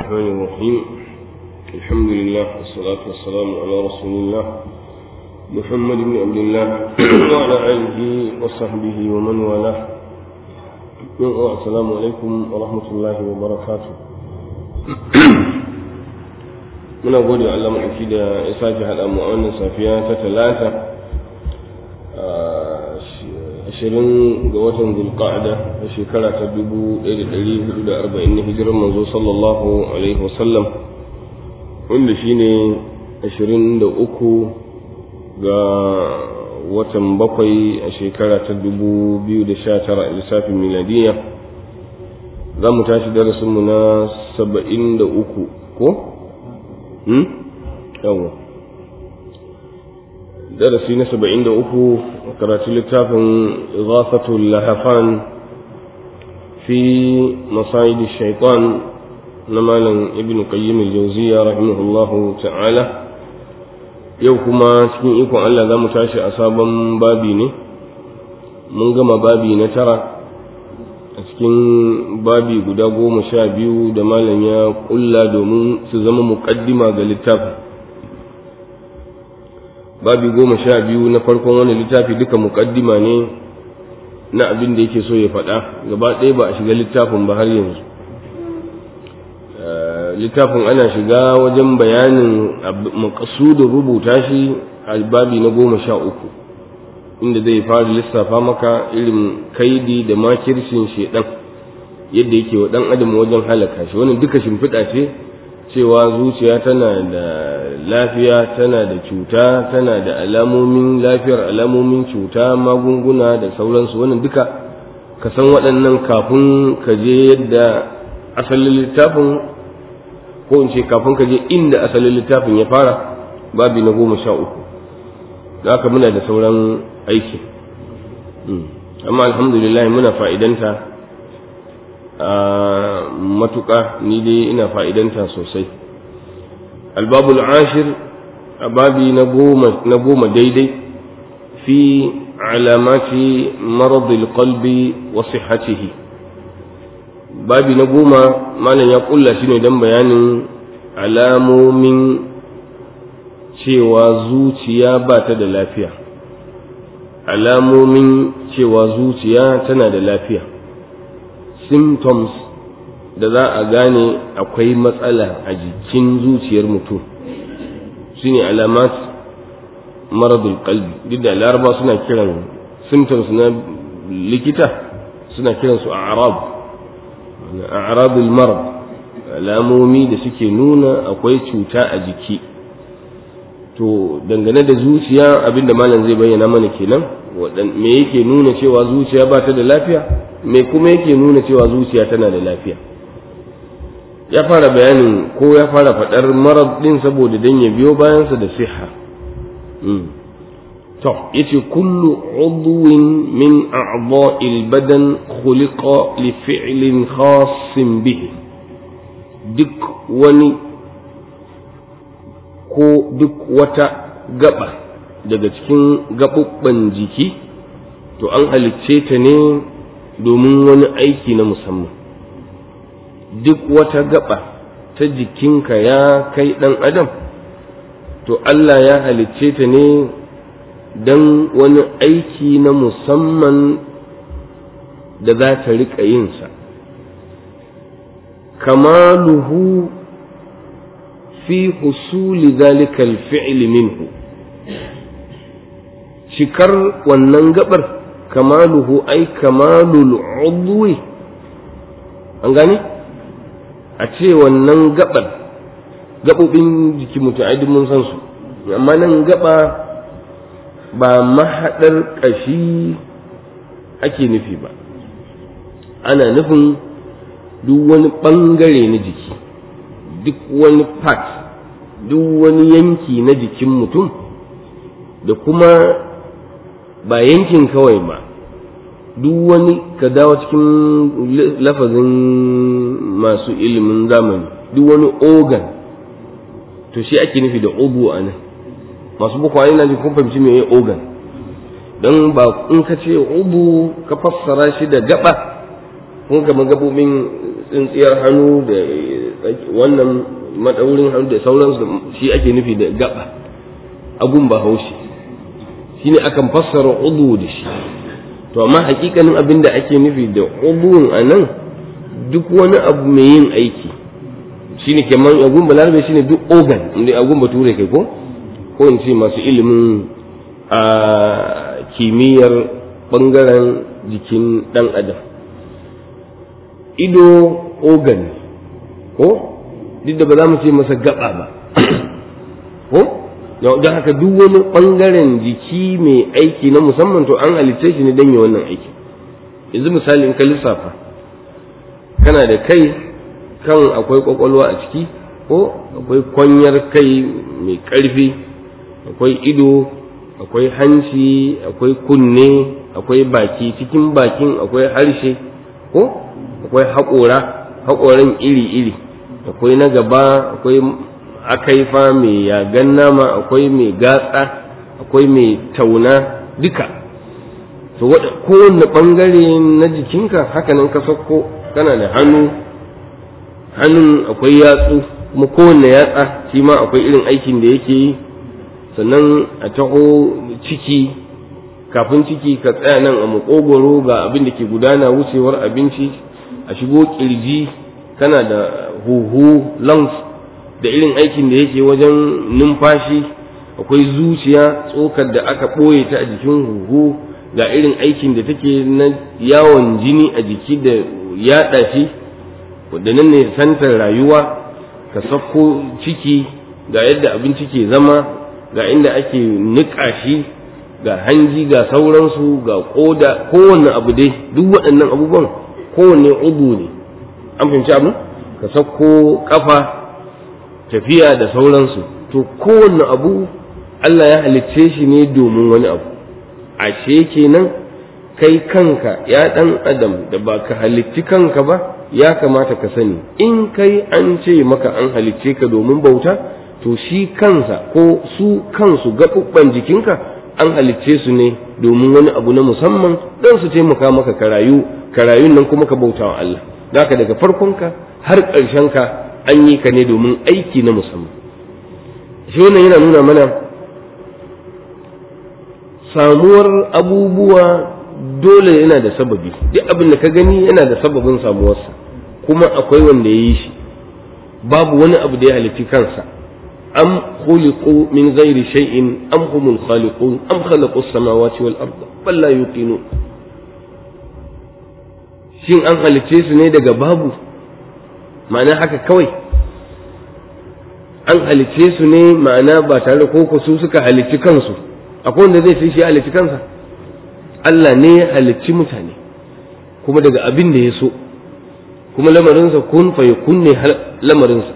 الرحمن الرحيم الحمد لله والصلاة والسلام على رسول الله محمد بن عبد الله وعلى آله وصحبه ومن والاه السلام عليكم ورحمة الله وبركاته muna gode wa Allah maɗauki da ya sake haɗa mu a wannan safiya ta talata ashirin ga watan zulqa'ada da shekara ta dubu ɗaya da ɗari hudu da arba'in na hijirar manzo sallallahu alaihi wasallam wanda shine ashirin da uku ga watan bakwai a shekara ta dubu biyu da sha tara a lissafin miladiyya za mu tashi darasinmu na saba'in da uku ko? yawa darasi na saba'in da uku karatu littafin zafatul lahafan fi masayidi shaitan na malam ibn qayyim al-jawziya rahimahullahu ta'ala yau kuma cikin ikon Allah za mu tashi a sabon babi ne mun gama babi na tara a cikin babi guda goma sha biyu da malam ya kulla domin su zama muƙaddima ga littafin babi goma sha biyu na farkon wani littafi duka muƙaddima ne na abin da yake so ya faɗa gaba ɗaya ba a shiga littafin ba har yanzu littafin ana shiga wajen bayanin makasudin rubuta shi a babi na goma sha uku inda zai fara lissafa maka irin kaidi da makircin shedan yadda yake wa dan adam wajen halaka shi wannan duka shimfiɗa ce cewa zuciya tana da lafiya tana da cuta tana da alamomin lafiyar alamomin cuta magunguna da sauransu wannan duka ka san waɗannan kafin ka je yadda asalin littafin ko in ce kafin ka je inda asalin littafin ya fara babi na goma sha uku da haka muna da sauran aiki amma alhamdulillah muna fa'idanta a matuƙa ni dai ina fa'idanta sosai albabul ashir a babi na goma daidai fi alamati maradil qalbi wa sihhatihi babi na goma malam ya kulla shi ne don bayanin alamomin cewa zuciya ba ta da lafiya alamomin cewa zuciya tana da lafiya symptoms da za a gane akwai matsala a jikin zuciyar mutum su ne alamat maradul kalbi duk da laraba suna kiran symptoms na likita suna kiransu a arab a arabul marad alamomi da suke nuna akwai cuta a jiki to dangane da zuciya abinda malam zai bayyana mana kenan me yake nuna cewa zuciya ba ta da lafiya me kuma yake nuna cewa zuciya tana da lafiya ya fara bayanin ko ya fara faɗar marar ɗin saboda dan ya biyo bayansa da siha to yace kullu udwin min a'dha'il badan khuliqa li fi'lin khassin bihi duk wani ko duk wata gaba daga cikin gaɓuɓɓen jiki to an halicce ta ne domin wani aiki na musamman duk wata gaba ta jikinka ya kai ɗan adam to Allah ya halicce ta ne don wani aiki na musamman da za ta riƙa yinsa kamaluhu fi husuli zalika alfi'li minhu cikar wannan gabar kamaluhu ai kamalul udwi an gane a ce wannan gabar gabobin jiki mutum ai mun san su amma nan gaba ba mahaɗar ƙashi ake nufi ba ana nufin duk wani ɓangare na jiki duk wani part duk wani yanki na jikin mutum da kuma ba yankin kawai ba duk wani ka dawo cikin lafazin masu ilimin zamani duk wani organ to shi ake nufi da ubu a nan masu bukwa ina ji kun fahimci me organ don ba in ka ce ubu ka fassara shi da gaba kun kama gabobin tsintsiyar hannu da wannan madaurin hannu da sauransu shi ake nufi da gaba agun ba haushi shine akan fassara udu da shi to amma hakikanin abin da ake nufi da udun a nan duk wani abu mai yin aiki shine kamar agun balarabe shine duk organ inda agun bature kai ko ko in ce masu ilimin a kimiyyar bangaren jikin dan adam ido organ ko duk da ba za mu ce masa gaba ba ko don haka duk wani ɓangaren jiki mai aiki na musamman to an halitta shi ne don yi wannan aiki yanzu misali in ka lissafa kana da kai kan akwai kwakwalwa a ciki ko akwai kwanyar kai mai ƙarfi akwai ido akwai hanci akwai kunne akwai baki cikin bakin akwai harshe ko akwai haƙora haƙoran iri-iri akwai na gaba akwai akaifa mai yagan nama akwai mai gatsa akwai mai tauna duka to kowanne ɓangare na jikinka hakanan ka sauko kana da hannu hannun akwai yatsu kuma kowanne yatsa shi ma akwai irin aikin da yake yi sannan a taho ciki kafin ciki ka tsaya nan a makogoro ga abin da ke gudana wucewar abinci a shigo kirji kana da huhu lungs da irin aikin da yake wajen numfashi akwai zuciya tsokar da aka ɓoye ta a jikin huhu ga irin aikin da take na yawon jini a jiki da yaɗa shi wadda nan ne santar rayuwa ka sako ciki ga yadda abinci ke zama ga inda ake niƙa shi ga hanji ga sauransu ga ƙoda kowanne abu dai duk waɗannan abubuwan kowanne udu ne an fahimci abu ka sako kafa tafiya da sauransu to kowanne abu Allah ya halicce shi ne domin wani abu ashe kenan kai kanka ya ɗan adam da ba ka halicci kanka ba ya kamata ka sani in kai an ce maka an halicce ka domin bauta to shi kansa ko su kansu gaɓuɓɓan jikinka an halicce su ne domin wani abu na musamman don su taimaka maka ka rayu ka rayun nan kuma ka bauta wa Allah haka daga farkonka har ƙarshenka an yi ka ne domin aiki na musamman shi wannan yana nuna mana samuwar abubuwa dole yana da sababi duk abin da ka gani yana da sababin samuwarsa kuma akwai wanda ya yi shi babu wani abu da ya halitti kansa am khuliqu min ghairi shay'in am humul khaliqun am khalaqu as-samawati wal arda bal la yuqinun shin an halicce su ne daga babu ma'ana haka kawai an halicce su ne ma'ana ba tare da koko su suka halicci kansu akwai wanda zai sai shi halicci kansa Allah ne ya halicci mutane kuma daga abin da ya so kuma lamarinsa kun fa yakun ne lamarinsa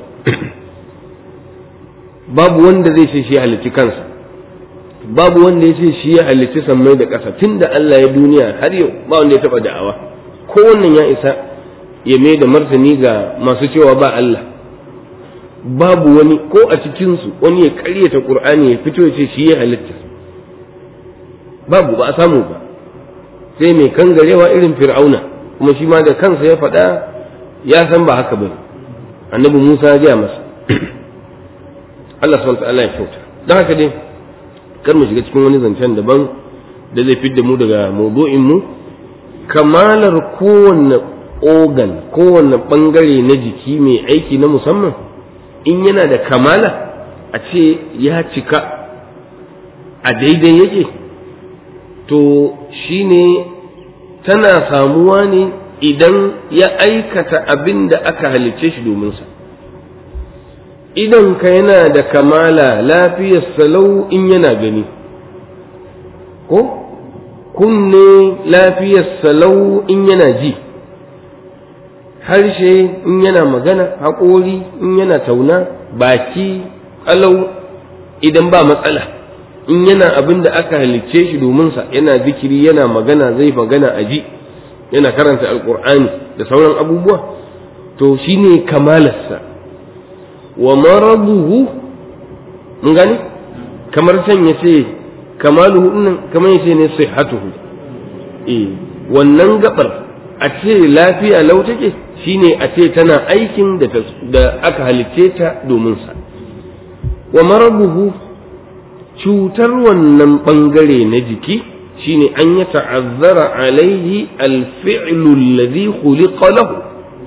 babu wanda zai ce shi halicci kansa babu wanda ya ce shi ya halicci sammai da ƙasa tun da Allah ya duniya har yau ba wanda ya taɓa da'awa ko wannan ya isa ya mai da martani ga masu cewa ba Allah babu wani ko a cikinsu wani ya ƙaryata ƙur'ani ya fito ya ce shi ya halitta babu ba a samu ba sai mai kangarewa irin fir'auna kuma shi ma da kansa ya faɗa ya san ba haka ba annabi musa ya gaya masa Allah subhanahu ta'ala ya kyauta don haka dai kar mu shiga cikin wani zancen daban da zai fidda mu daga maudu'in mu kamalar kowanne organ kowanne bangare na jiki mai aiki na musamman in yana da kamala a ce ya cika a daidai yake to shine tana samuwa ne idan ya aikata abin da aka halicce shi domin sa idan ka yana da kamala lafiyar salau in yana gani ko kunne lafiyar salau in yana ji harshe in yana magana haƙori in yana tauna baki ƙalau idan ba matsala in yana abin da aka halicce shi domin sa yana zikiri yana magana zai magana a ji yana karanta alƙur'ani da sauran abubuwa to shine kamalarsa wa maraduhu mun gani kamar can ya ce kamaluhu nan kamar ya ce ne sihhatuhu eh wannan gabar a ce lafiya lau take shine a ce tana aikin da aka halicce ta domin sa wa marabuhu cutar wannan ɓangare na jiki shine an ya ta'azzara alaihi alfi'lu alladhi khuliqa lahu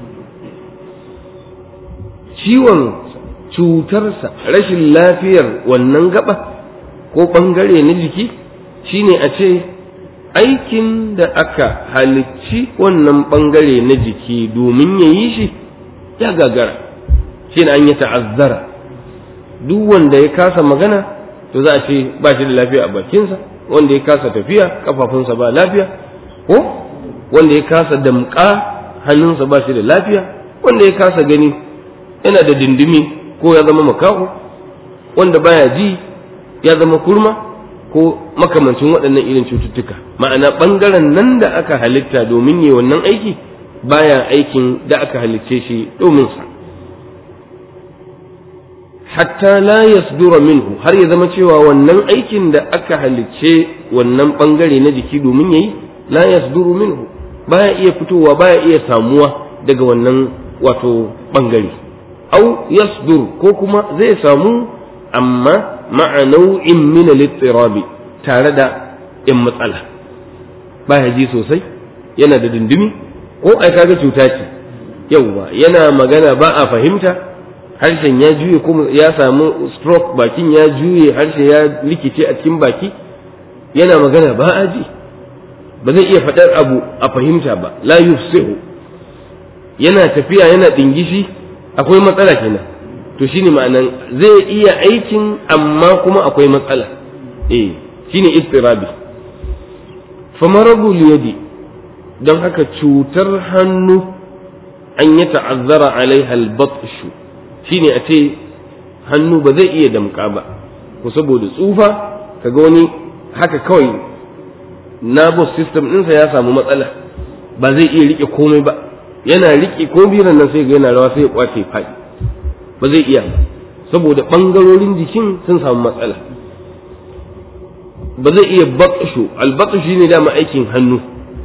ciwon cutarsa rashin lafiyar wannan gaba ko ɓangare na jiki shine a ce aikin da aka halicci wannan ɓangare na jiki domin ya yi shi ya gagara shine an ya ta'azzara duk wanda ya kasa magana to za a ce ba shi da lafiya a bakinsa wanda ya kasa tafiya kafafunsa ba lafiya ko wanda ya kasa damƙa hannunsa ba shi da lafiya wanda ya kasa gani yana da dindimi ko ya zama makaho wanda baya ji ya zama kurma ko makamancin waɗannan irin cututtuka ma'ana ɓangaren nan da aka halitta domin yi wannan aiki baya aikin da aka halicce shi domin sa hatta la yasdura minhu har ya zama cewa wannan aikin da aka halicce wannan bangare na jiki domin yayi la yasduru minhu baya iya fitowa baya iya samuwa daga wannan wato bangare au yasdur ko kuma zai samu amma ma'a nau'in min al-ittirabi tare da in matsala baya ji sosai yana da dindimi ko ai kaga cuta ce yauwa yana magana ba a fahimta harshen ya juye kuma ya samu stroke bakin ya juye harshe ya likice a cikin baki yana magana ba a ji ba zai iya faɗar abu a fahimta ba la yufsihu yana tafiya yana dingishi akwai matsala kenan to shine ma'anan zai iya aikin amma kuma akwai matsala eh shine istirabi famarabul yadi don haka cutar hannu an ya ta'azzara alaiha al-batshu shine a ce hannu ba zai iya damƙa ba ko saboda tsufa kaga wani haka kawai nervous system ɗinsa ya samu matsala ba zai iya rike komai ba yana rike ko biran nan sai ga yana rawa sai ya kwace faɗi ba zai iya ba saboda ɓangarorin jikin sun samu matsala ba zai iya baƙshu albaƙshu shine dama aikin hannu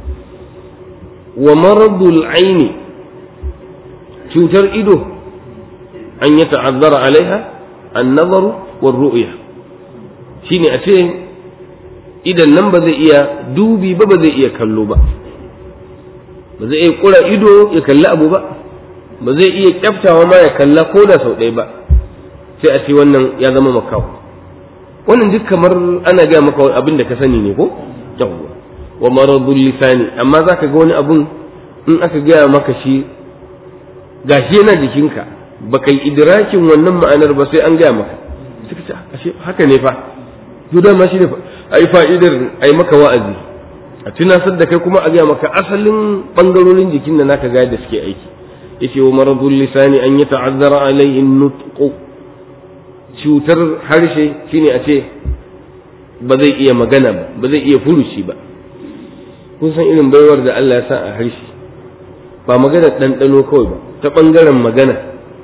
wa maradul aini cutar ido an ya ta'azzara alaiha an-nazaru war ru'ya shine a ce idan nan ba zai iya dubi ba ba zai iya kallo ba ba zai iya kura ido ya kalli abu ba ba zai iya kyaftawa ma ya kalla ko da sau ɗaya ba sai a ce wannan ya zama makawo wannan duk kamar ana gaya maka abin da ka sani ne ko yawwa wa maradul lisani amma zaka ga wani abun in aka gaya maka shi gashi yana jikinka baka yi idrakin wannan ma'anar ba sai an gaya maka suka ce ashe haka ne fa to dama shi ne ai fa'idar ai maka wa'azi a tunasar da kai kuma a gaya maka asalin bangarorin jikin da naka ga da suke aiki yace wa maradul lisani an yata'azzara alayhi nutqu cutar harshe shine a ce ba zai iya magana ba ba zai iya furuci ba kun san irin baiwar da Allah ya sa a harshe ba magana ɗanɗano kawai ba ta ɓangaren magana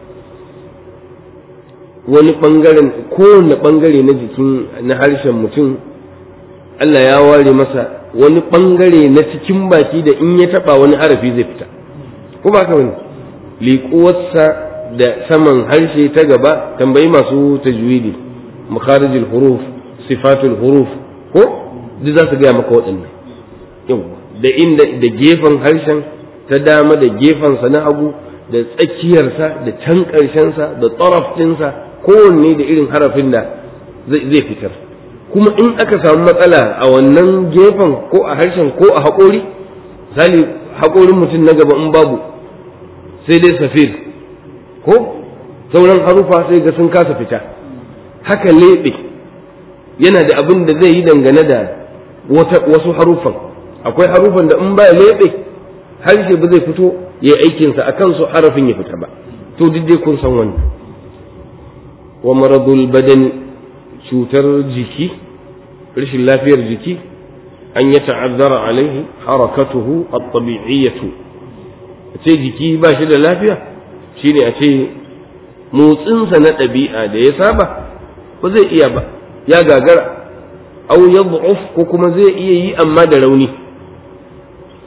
wani ɓangaren kowane ɓangare na jikin na harshen mutum Allah ya ware masa wani ɓangare na cikin baki da in ya taɓa wani harafi zai fita ko ba ka wani liƙuwarsa da saman harshe ta gaba tambayi masu tajwidi makharijul huruf sifatul huruf ko duk za su gaya maka waɗannan yau da inda da gefen harshen ta dama da gefensa na hagu da tsakiyarsa da can ƙarshensa da tsaraf ɗinsa kowanne da irin harafin da zai fitar kuma in aka samu matsala a wannan gefen ko a harshen ko a haƙori misali haƙorin mutum na gaba in babu sai dai safir ko sauran harufa sai ga sun kasa fita haka leɓe yana da abin da zai yi dangane da wasu harufan akwai harufan da in ba leɓe harshe ba zai fito ya aikinsa a kansu harafin ya fita ba to duk dai kun san wannan wa maradul badani cutar jiki rashin lafiyar jiki an ya ta'azzara alaihi harakatuhu at-tabi'iyyatu ce jiki ba shi da lafiya shine a ce motsinsa na ɗabi'a da ya saba ba zai iya ba ya gagara au ya ko kuma zai iya yi amma da rauni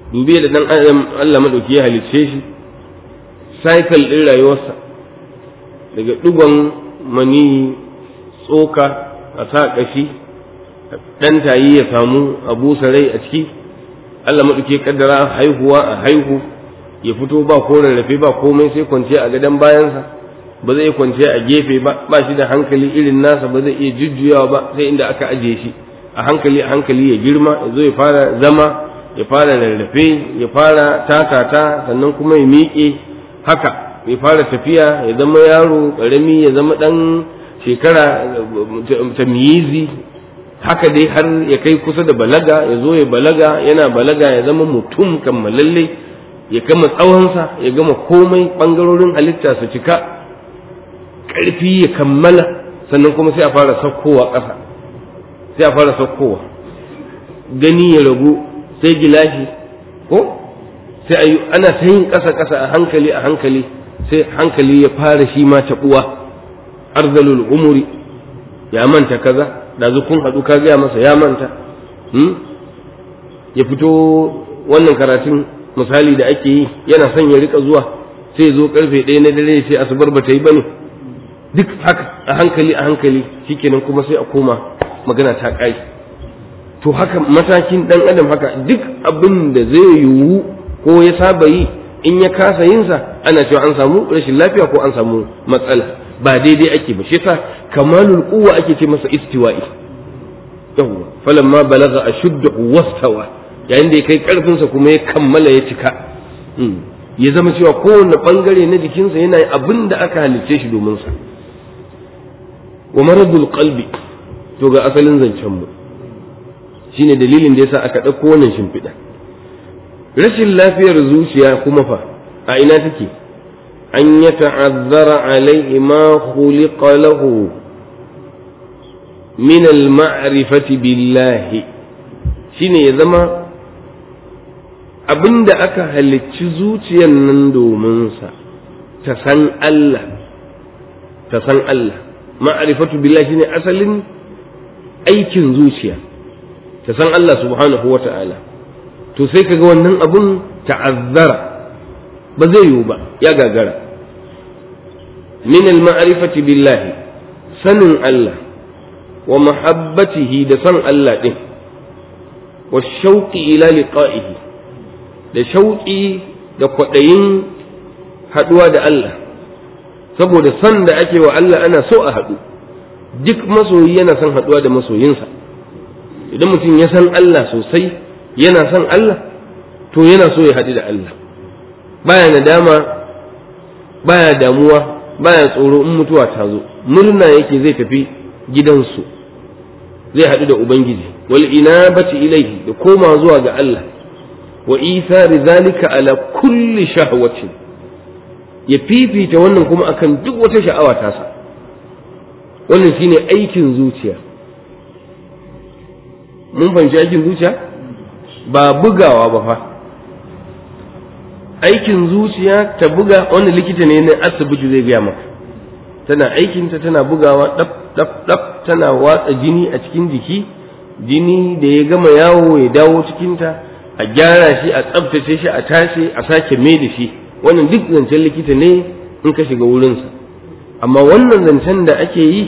dubi da dan adam Allah madauki ya halicce shi cycle din rayuwarsa daga digon mani tsoka a sa kashi dan tayi ya samu abu sarai a ciki Allah madauki ya kaddara haihuwa a haihu ya fito ba ko rarrafe ba komai sai kwanciya a gadon bayansa ba zai kwanciya a gefe ba ba shi da hankali irin nasa ba zai iya jujjuyawa ba sai inda aka ajiye shi a hankali a hankali ya girma ya zo ya fara zama ya fara rarrafe ya fara takata sannan kuma ya miƙe haka ya fara tafiya ya zama yaro ƙarami ya zama ɗan shekara tamyizi haka dai har ya kai kusa da balaga ya zo ya balaga yana balaga ya zama mutum kammalalle ya gama tsawonsa ya gama komai ɓangarorin halitta su cika ƙarfi ya kammala sannan kuma sai a fara saukowa ƙasa sai a fara saukowa gani ya ragu sai gilashi ko sai ayi ana ta yin ƙasa ƙasa a hankali a hankali sai hankali ya fara shi ma taɓuwa arzalul umuri ya manta kaza da kun haɗu ka gaya masa ya manta ya fito wannan karatun misali da ake yi yana son ya rika zuwa sai zo karfe ɗaya na dare sai asubar ba ta yi bane duk haka a hankali a hankali shikenan kuma sai a koma magana ta ƙai to haka matakin ɗan adam haka duk abin da zai yiwu ko ya saba yi in ya kasa yinsa ana cewa an samu rashin lafiya ko an samu matsala ba daidai ake ba shi yasa kamalul quwwa ake ce masa istiwa'i yawwa falamma balagha ashuddahu wastawa yayin da ya kai karfinsa kuma ya kammala ya cika ya zama cewa kowane bangare na jikinsa yana abin da aka halicce shi domin sa wa maradul qalbi to ga asalin zancen mu shine dalilin da yasa aka ɗauko wannan shimfiɗa rashin lafiyar zuciya kuma fa a ina take an ya ta'azzara alaihi ma khuliqa lahu min al-ma'rifati billahi shine ya zama abinda aka halicci zuciyar nan domin sa ta san Allah ta san Allah ma'rifatu billahi shine asalin aikin zuciya ta san Allah subhanahu wa ta'ala to sai kaga wannan abun ta'azzara ba zai yiwu ba ya gagara min al-ma'rifati billahi sanin Allah wa mahabbatihi da san Allah din wa shauqi ila liqa'ihi da shauqi da kwaɗayin haɗuwa da Allah saboda san da ake wa Allah ana so a haɗu duk masoyi yana son haɗuwa da masoyinsa idan mutum ya san Allah sosai yana son Allah to yana so ya haɗu da Allah baya nadama baya damuwa baya tsoro in mutuwa ta zo murna yake zai tafi gidansu zai haɗu da ubangiji wal inabati ilaihi da koma zuwa ga Allah wa isari zalika ala kulli shahwatin ya fifita wannan kuma akan duk wata sha'awa tasa wannan shine aikin zuciya mun fahimci aikin zuciya ba bugawa ba fa aikin zuciya ta buga wani likita ne na asibiti zai gaya maka tana aikinta tana bugawa ɗaf ɗaf ɗaf tana watsa jini a cikin jiki jini da ya gama yawo ya dawo cikinta a gyara shi a tsabtace shi a tashi a sake mai da shi wannan duk zancen likita ne in ka shiga wurinsa amma wannan zancen da ake yi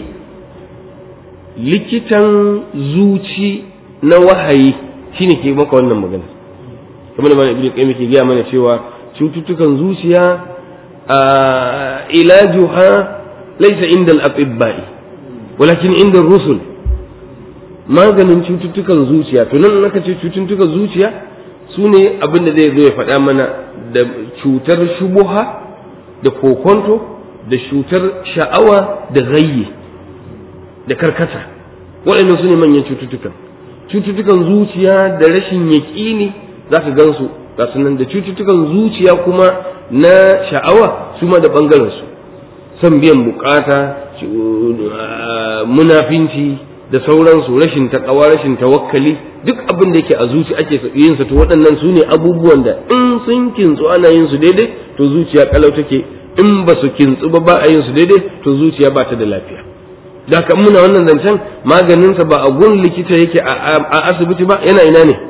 likitan zuci na wahayi shine ke maka wannan magana kamar da mana ibnu qayyim ke gaya mana cewa cututtukan zuciya a ilajuha laysa inda al-atibba'i walakin inda rusul maganin cututtukan zuciya to nan aka ce cututtukan zuciya su ne abin da zai zo ya faɗa mana da cutar shubuha da kokonto da cutar sha'awa da gayye da karkata waɗannan su ne manyan cututtukan cututtukan zuciya da rashin yaƙini za ka gansu ga nan da cututtukan zuciya kuma na sha'awa su ma da ɓangarensu son biyan bukata munafinci da sauransu rashin taƙawa rashin tawakkali duk abin da yake a zuci ake yin sa to waɗannan su ne abubuwan da in sun kintsu ana yin su daidai to zuciya kalau take in ba su kintsu ba ba a yin su daidai to zuciya ba ta da lafiya da kan muna wannan zancen maganinsa ba a gun likita yake a asibiti ba yana ina ne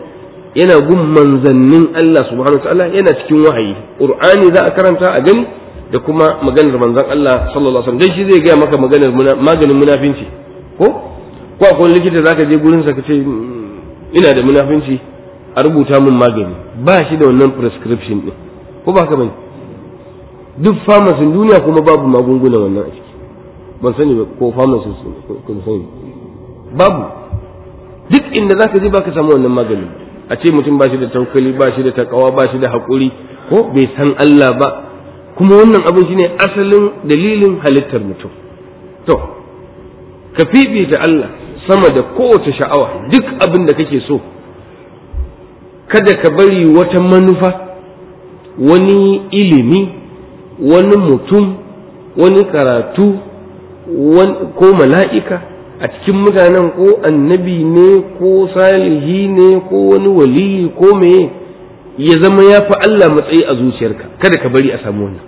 yana gun manzannin Allah subhanahu wa ta'ala yana cikin wahayi qur'ani za a karanta a gani da kuma maganar manzon Allah sallallahu alaihi wasallam dan shi zai ga maka maganar maganin munafinci ko ko akwai likita zaka je gurin sa kace ina da munafinci a rubuta min magani ba shi da wannan prescription din ko ba haka bane duk pharmacy duniya kuma babu magunguna wannan a ciki ban sani ba ko pharmacy ko sani babu duk inda zaka je baka samu wannan magani a ce mutum ba shi da taukali ba shi da takawa ba shi da haƙuri ko bai san Allah ba kuma wannan abin shine asalin dalilin halittar mutum to ka fifita Allah sama da kowace sha'awa duk abin da kake so kada ka bari wata manufa wani ilimi wani mutum wani karatu ko mala'ika a cikin mutanen ko annabi ne ko salihi ne ko wani waliyi ko meye ya zama ya fi Allah matsayi a zuciyarka kada ka bari a samu wannan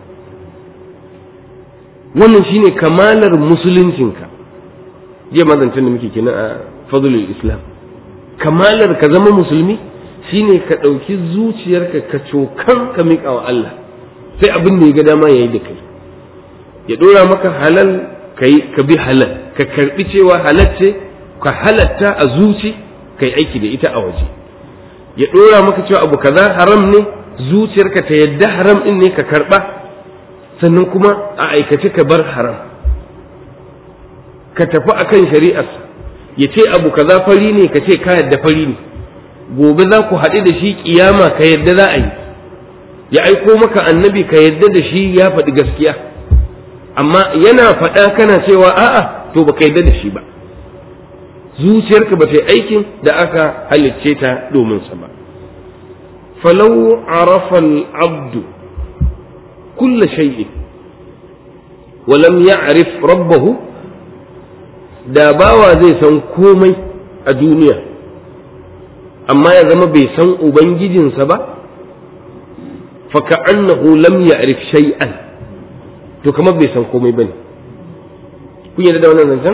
wannan shine kamalar musuluncinka jiya mazancin da muke kenan a fadlul islam kamalar ka zama musulmi shine ka ɗauki zuciyarka ka cokan ka miƙa wa Allah sai abin da ya ga dama yayi da kai ya ɗora maka halal ka bi halal ka karɓi cewa halal ce ka halatta a zuci kai aiki da ita a waje ya ɗora maka cewa abu kaza haram ne zuciyarka ta yadda haram ɗin ne ka karɓa sannan kuma a aikace ka bar haram ka tafi akan shari'arsa ya ce abu kaza fari ne ka ce ka yadda fari ne gobe za ku haɗu da shi kiyama ka yadda za a yi ya aiko maka annabi ka yadda da shi ya faɗi gaskiya amma yana faɗa kana cewa a'a to baka yadda da shi ba zuciyarka ba ta yi aikin da aka halicce ta domin sa ba falau arafa abdu kulla shay'in wa lam ya'rif rabbahu da bawa zai san komai a duniya amma ya zama bai san ubangijinsa ba faka annahu lam ya'rif shay'an to kamar bai san komai bane kun yarda da wannan zancen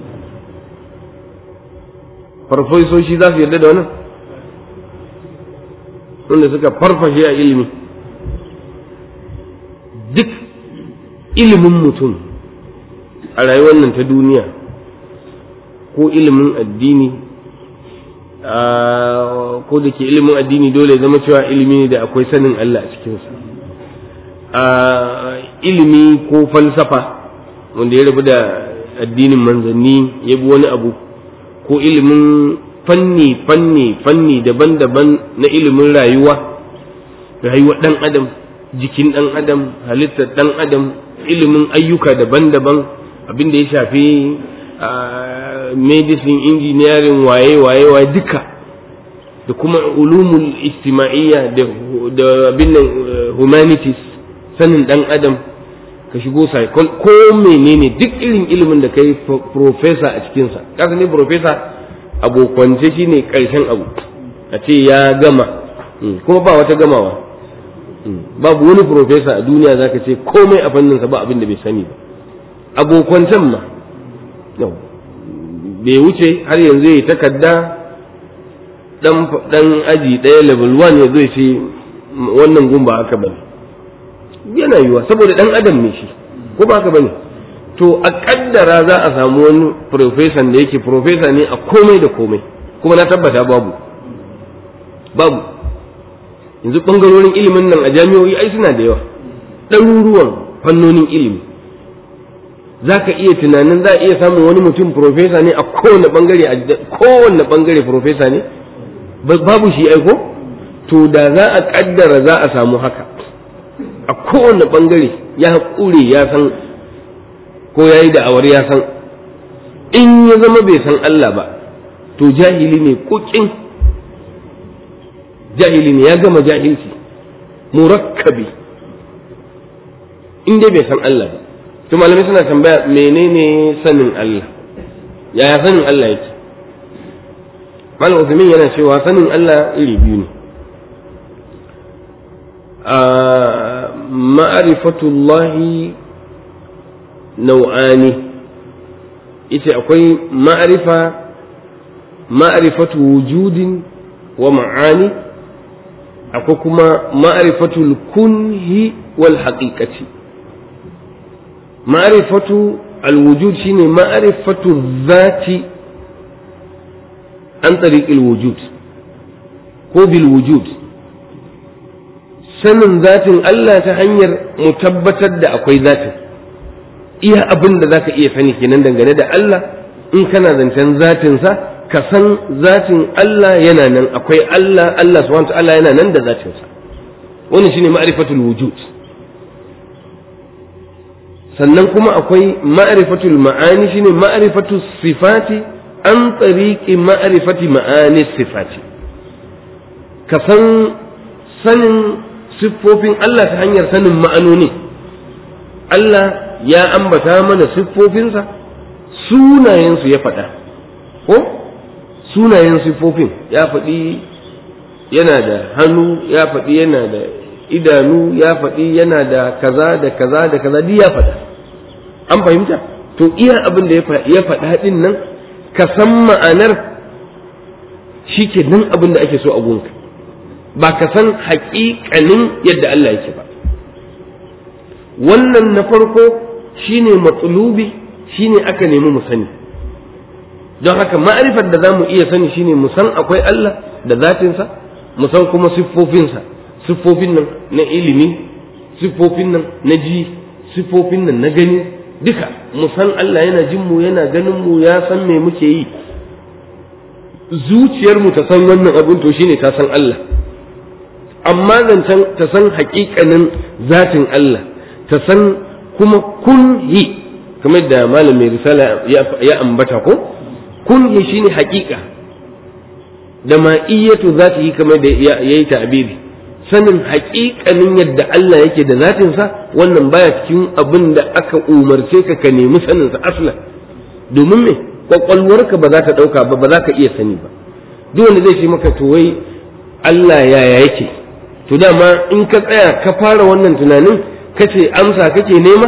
farfesoshi za su yarda da wannan wanda suka farfashe a ilimi duk ilimin mutum a rayuwar nan ta duniya ko ilimin addini ko da ke ilimin addini dole zama cewa ilimi ne da akwai sanin Allah a cikinsa ilimi ko falsafa wanda ya rabu da addinin manzanni ya bi wani abu ko ilimin fanni fanni fanni daban-daban na ilimin rayuwa rayuwar ɗan adam jikin ɗan adam halittar ɗan adam ilimin ayyuka daban-daban abin da ya shafi medicine engineering waye waye waye duka da kuma ulumul ijtima'iyya da abin nan humanities sanin dan adam ka shigo psychol ko menene duk irin ilimin da kai professor a cikinsa kasa ne professor abokwance shine karshen abu a ce ya gama kuma ba wata gamawa babu wani professor a duniya zaka ce komai a fanninsa ba abin da bai sani ba abokwancan ma bai wuce har yanzu ya takarda dan aji ɗaya level 1 ya zai ce wannan gun ba haka bane yana yiwa saboda dan adam ne shi ko ba haka bane to a kaddara za a samu wani professor da yake professor ne a komai da komai kuma na tabbata babu babu yanzu bangarorin ilimin nan a jami'o'i ai suna da yawa ɗaruruwan fannonin ilimi za ka iya tunanin za a iya samun wani mutum profesa ne a kowane bangare a kowane bangare profesa ne babu shi aiko to da za a kaddara za a samu haka a kowane bangare ya ƙure ya san ko ya yi da'awar ya san in ya zama bai san Allah ba to jahili ne kukin jahili ne ya gama jahilci murakkabi in dai bai san Allah ba to malamai suna tambaya menene sanin Allah yaya sanin Allah yake malam Uthamin yana cewa sanin Allah iri biyu ne a ma'rifatullahi nau'ani ita akwai ma'rifa ma'rifatu wujudin wa ma'ani akwai kuma ma'rifatul kunhi wal haqiqati ma'rifatu al-wujud shine ma'rifatu dhati an tariqil wujud ko bil wujud sanin zatin Allah ta hanyar mu tabbatar da akwai zatin iya abin da zaka iya sani kenan dangane da Allah in kana zancen zatinsa ka san zatin Allah yana nan akwai Allah Allah subhanahu ta'ala yana nan da zatinsa wannan shine ma'rifatul wujud sannan kuma akwai ma'rifatul ma'ani shine ma'rifatus sifati an tariqi ma'rifati ma'ani sifati ka san sanin siffofin Allah ta hanyar sanin ma'anoni Allah ya ambata mana siffofinsa sunayensu ya faɗa ko sunayen siffofin ya faɗi yana da hannu ya faɗi yana da idanu ya faɗi yana da kaza da kaza da kaza duk ya faɗa an fahimta to iya abin da ya faɗa ɗin nan ka san ma'anar shi ke nan abin da ake so a gunka ba ka san haƙiƙanin yadda Allah yake ba wannan na farko shine matsulubi shine aka nemi mu sani don haka ma'arifar da za mu iya sani shine mu san akwai Allah da zatinsa mu san kuma siffofinsa siffofin nan na ilimi siffofin nan na ji siffofin nan na gani duka mu san Allah yana jin mu yana ganin mu ya san me muke yi zuciyar mu ta san wannan abin to shine ta san Allah amma zancen ta san haƙiƙanin zatin Allah ta san kuma kun yi kamar da malam mai risala ya ambata ko kun yi shine haƙiƙa da ma'iyyatu za ta yi kamar da ya yi ta'abiri sanin haƙiƙanin yadda Allah yake da zatinsa wannan baya cikin abin da aka umarce ka ka nemi saninsa aslan domin me kwakwalwarka ba za ta ɗauka ba ba za ka iya sani ba duk wanda zai ce maka to wai Allah yaya yake to dama in ka tsaya ka fara wannan tunanin ka ce amsa kake nema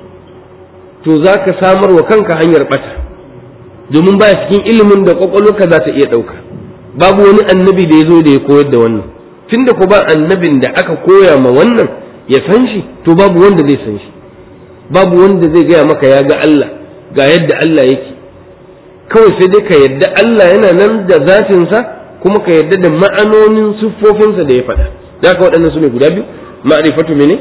to za ka samar wa kanka hanyar ɓata domin baya cikin ilimin da kwakwalwarka za ta iya ɗauka babu wani annabi da ya zo da ya koyar da wannan tunda ko ba annabin da aka koya ma wannan ya san shi to babu wanda zai san shi babu wanda zai gaya maka ya ga Allah ga yadda Allah yake kawai sai dai ka yadda Allah yana nan da zatinsa kuma ka yadda da ma'anonin siffofinsa da ya faɗa da haka waɗannan su ne guda biyu ma'rifatu mene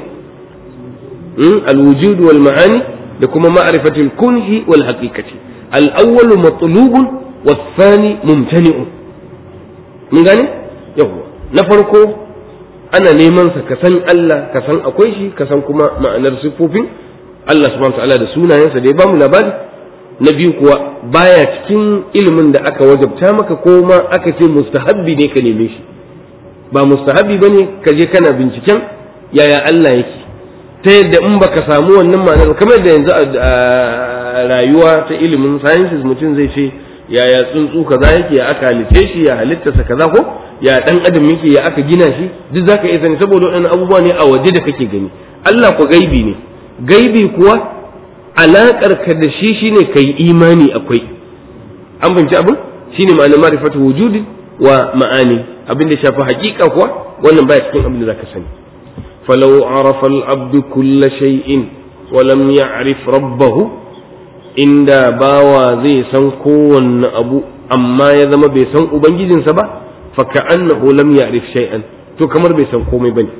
al-wujud wal ma'ani da kuma ma'rifatul kunhi wal haqiqati al-awwalu matlubun was-thani mumtani'un mun gane yawwa na farko ana neman sa ka san Allah ka san akwai shi ka san kuma ma'anar siffofin Allah subhanahu ta'ala da sunayensa da ya bamu labari na biyu kuwa baya cikin ilimin da aka wajabta maka ko ma aka ce mustahabbi ne ka neme shi ba mustahabbi bane ka je kana binciken yaya Allah yake ta yadda in baka samu wannan ma'anar kamar da yanzu a rayuwa ta ilimin sciences mutum zai ce yaya tsuntsu kaza yake ya aka halitte shi ya halittarsa kaza ko ya dan adam yake ya aka gina shi duk zaka iya sani saboda waɗannan abubuwa ne a waje da kake gani Allah ko gaibi ne gaibi kuwa alakar ka da shi shine kai imani akwai an binci abin shine ma'anar ma'rifatu wujudi wa ma'ani abin da shafi hakika kuwa wannan baya cikin abin da zaka sani falau arafa al-abdu kulla shay'in wa lam ya'rif rabbahu inda bawa zai san kowanne abu amma ya zama bai san ubangijinsa ba fa ka'annahu lam ya'rif shay'an to kamar bai san komai bane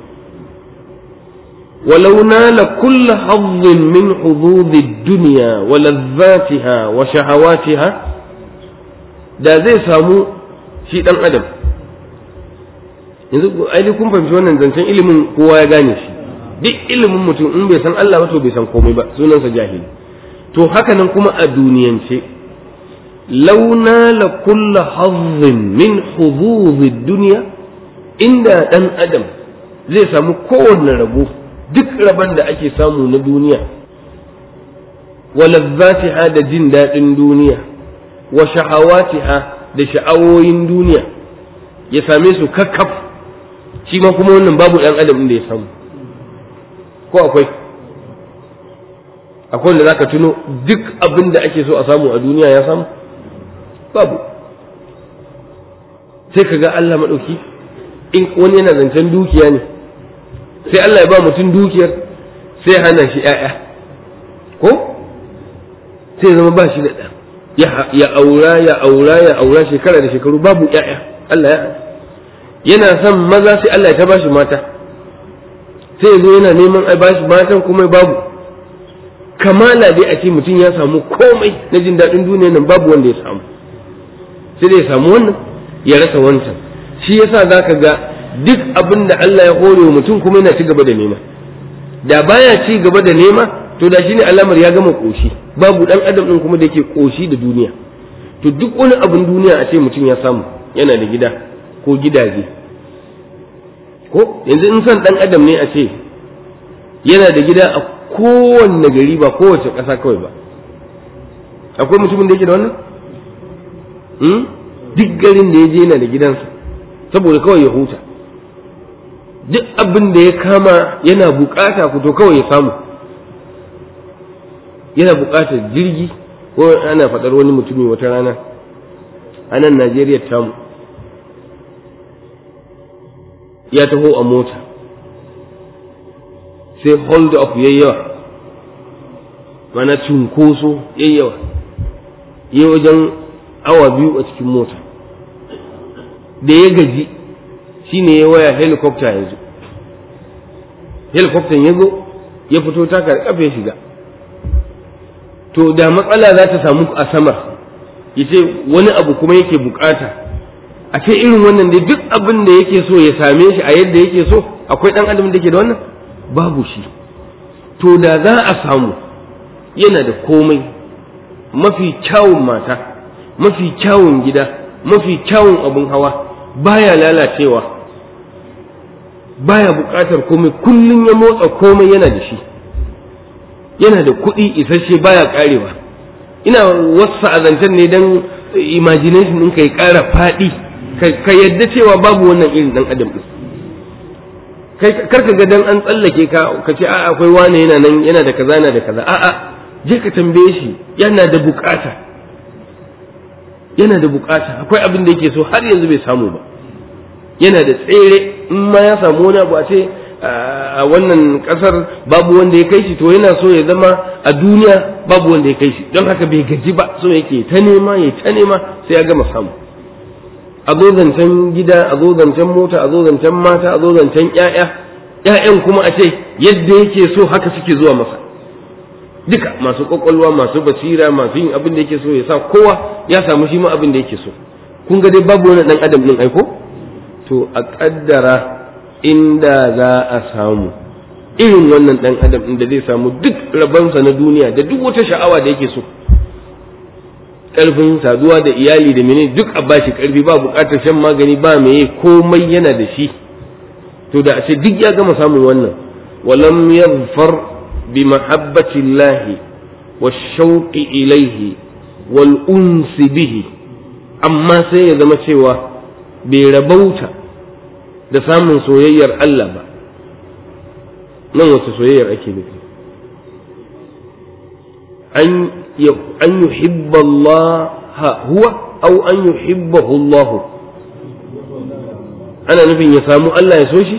ولو نال كل حظ من حظوظ الدنيا ولذاتها وشهواتها da zai samu shi dan adam yanzu ai kun fahimci wannan zancen ilimin kowa ya gane shi duk ilimin mutum in bai san Allah ba to bai san komai ba sunansa jahili to haka nan kuma a duniyance launa la kulla hazzin min huzuzi duniya inda dan adam zai samu kowanne rabo duk rabon da ake samu na duniya wa lazzatiha da jin daɗin duniya wa shahawatiha da sha'awoyin duniya ya same su kakkaf shi ma kuma wannan babu ɗan adam da ya samu ko akwai akwai wanda zaka tuno duk abin da ake so a samu a duniya ya samu babu sai ka ga Allah maɗauki in wani yana zancen dukiya ne sai Allah ya ba mutum dukiyar sai hana shi ‘ya'ya ko sai zama ba shi da ɗa ya aura ya aura ya aura shekara da shekaru babu ‘ya'ya Allah ya yana son maza sai Allah ya ta bashi mata sai zo yana neman a bashi matan kuma babu kamala dai a ce mutum ya samu komai na jin daɗin duniya nan babu wanda ya samu sai dai ya samu wannan ya rasa wancan shi yasa za ka ga duk abin da Allah ya hore wa mutum kuma yana ci gaba da nema da baya ci gaba da nema to da shine alamar ya gama koshi babu dan adam din kuma da yake koshi da duniya to duk wani abin duniya a ce mutum ya samu yana da gida ko gidaje ko yanzu in son dan adam ne a ce yana da gida a kowanne gari ba kowace ƙasa kawai ba akwai mutumin da yake da wannan duk garin da ya je yana da gidansa saboda kawai ya huta duk abin da ya kama yana bukata ku to kawai ya samu yana bukatar jirgi ko ana faɗar wani mutumi wata rana a nan najeriya tamu ya taho a mota sai hold up yayyawa mana cunkoso yayyawa yi wajen awa biyu a cikin mota da ya gaji shine ya waya helicopter ya zo helicopter ya zo ya fito taka kafa ya shiga to da matsala za ta samu a samar ya ce wani abu kuma yake bukata a ce irin wannan dai duk abin da yake so ya same shi a yadda yake so akwai dan adam da ke da wannan babu shi to da za a samu yana da komai mafi kyawun mata mafi kyawun gida mafi kyawun abin hawa baya lalacewa baya buƙatar komai kullum ya motsa komai yana da shi yana da kuɗi isasshe baya ƙarewa ina wasu a zancen ne don imagination ɗin ka ya ƙara faɗi ka yadda cewa babu wannan irin ɗan adam ɗin karka ga dan an tsallake ka ka ce a'a akwai wane yana nan yana da kaza yana da kaza a'a je ka tambaye shi yana da buƙata yana da buƙata akwai abin da yake so har yanzu bai samu ba yana da tsere in ma ya samu wani abu a ce a wannan kasar babu wanda ya kai shi to yana so ya zama a duniya babu wanda ya kai shi don haka bai gaji ba so yake ta nema ya ta nema sai ya gama samu a zo zancen gida a zo zancen mota a zo zancen mata a zo zancen ƴaƴa ƴaƴan kuma a ce yadda yake so haka suke zuwa masa duka masu kwakwalwa masu basira masu yin abin da yake so ya sa kowa ya samu shi ma abin da yake so kun ga dai babu wani dan adam din aiko to a kaddara inda za a samu irin wannan ɗan adam inda zai samu duk rabansa na duniya da duk wata sha'awa da yake so ƙarfin saduwa da iyali da mene duk a bashi ƙarfi ba buƙatar shan magani ba meye komai yana da shi to da a ce duk ya gama samun wannan walam yadfar bi mahabbati llahi والشوق إليه والأنس به amma sai ya zama cewa bai rabauta da samun soyayyar Allah ba nan wata soyayyar ake nufi an yuhibba Allah huwa au an yuhibbahu Allah ana nufin ya samu Allah ya so shi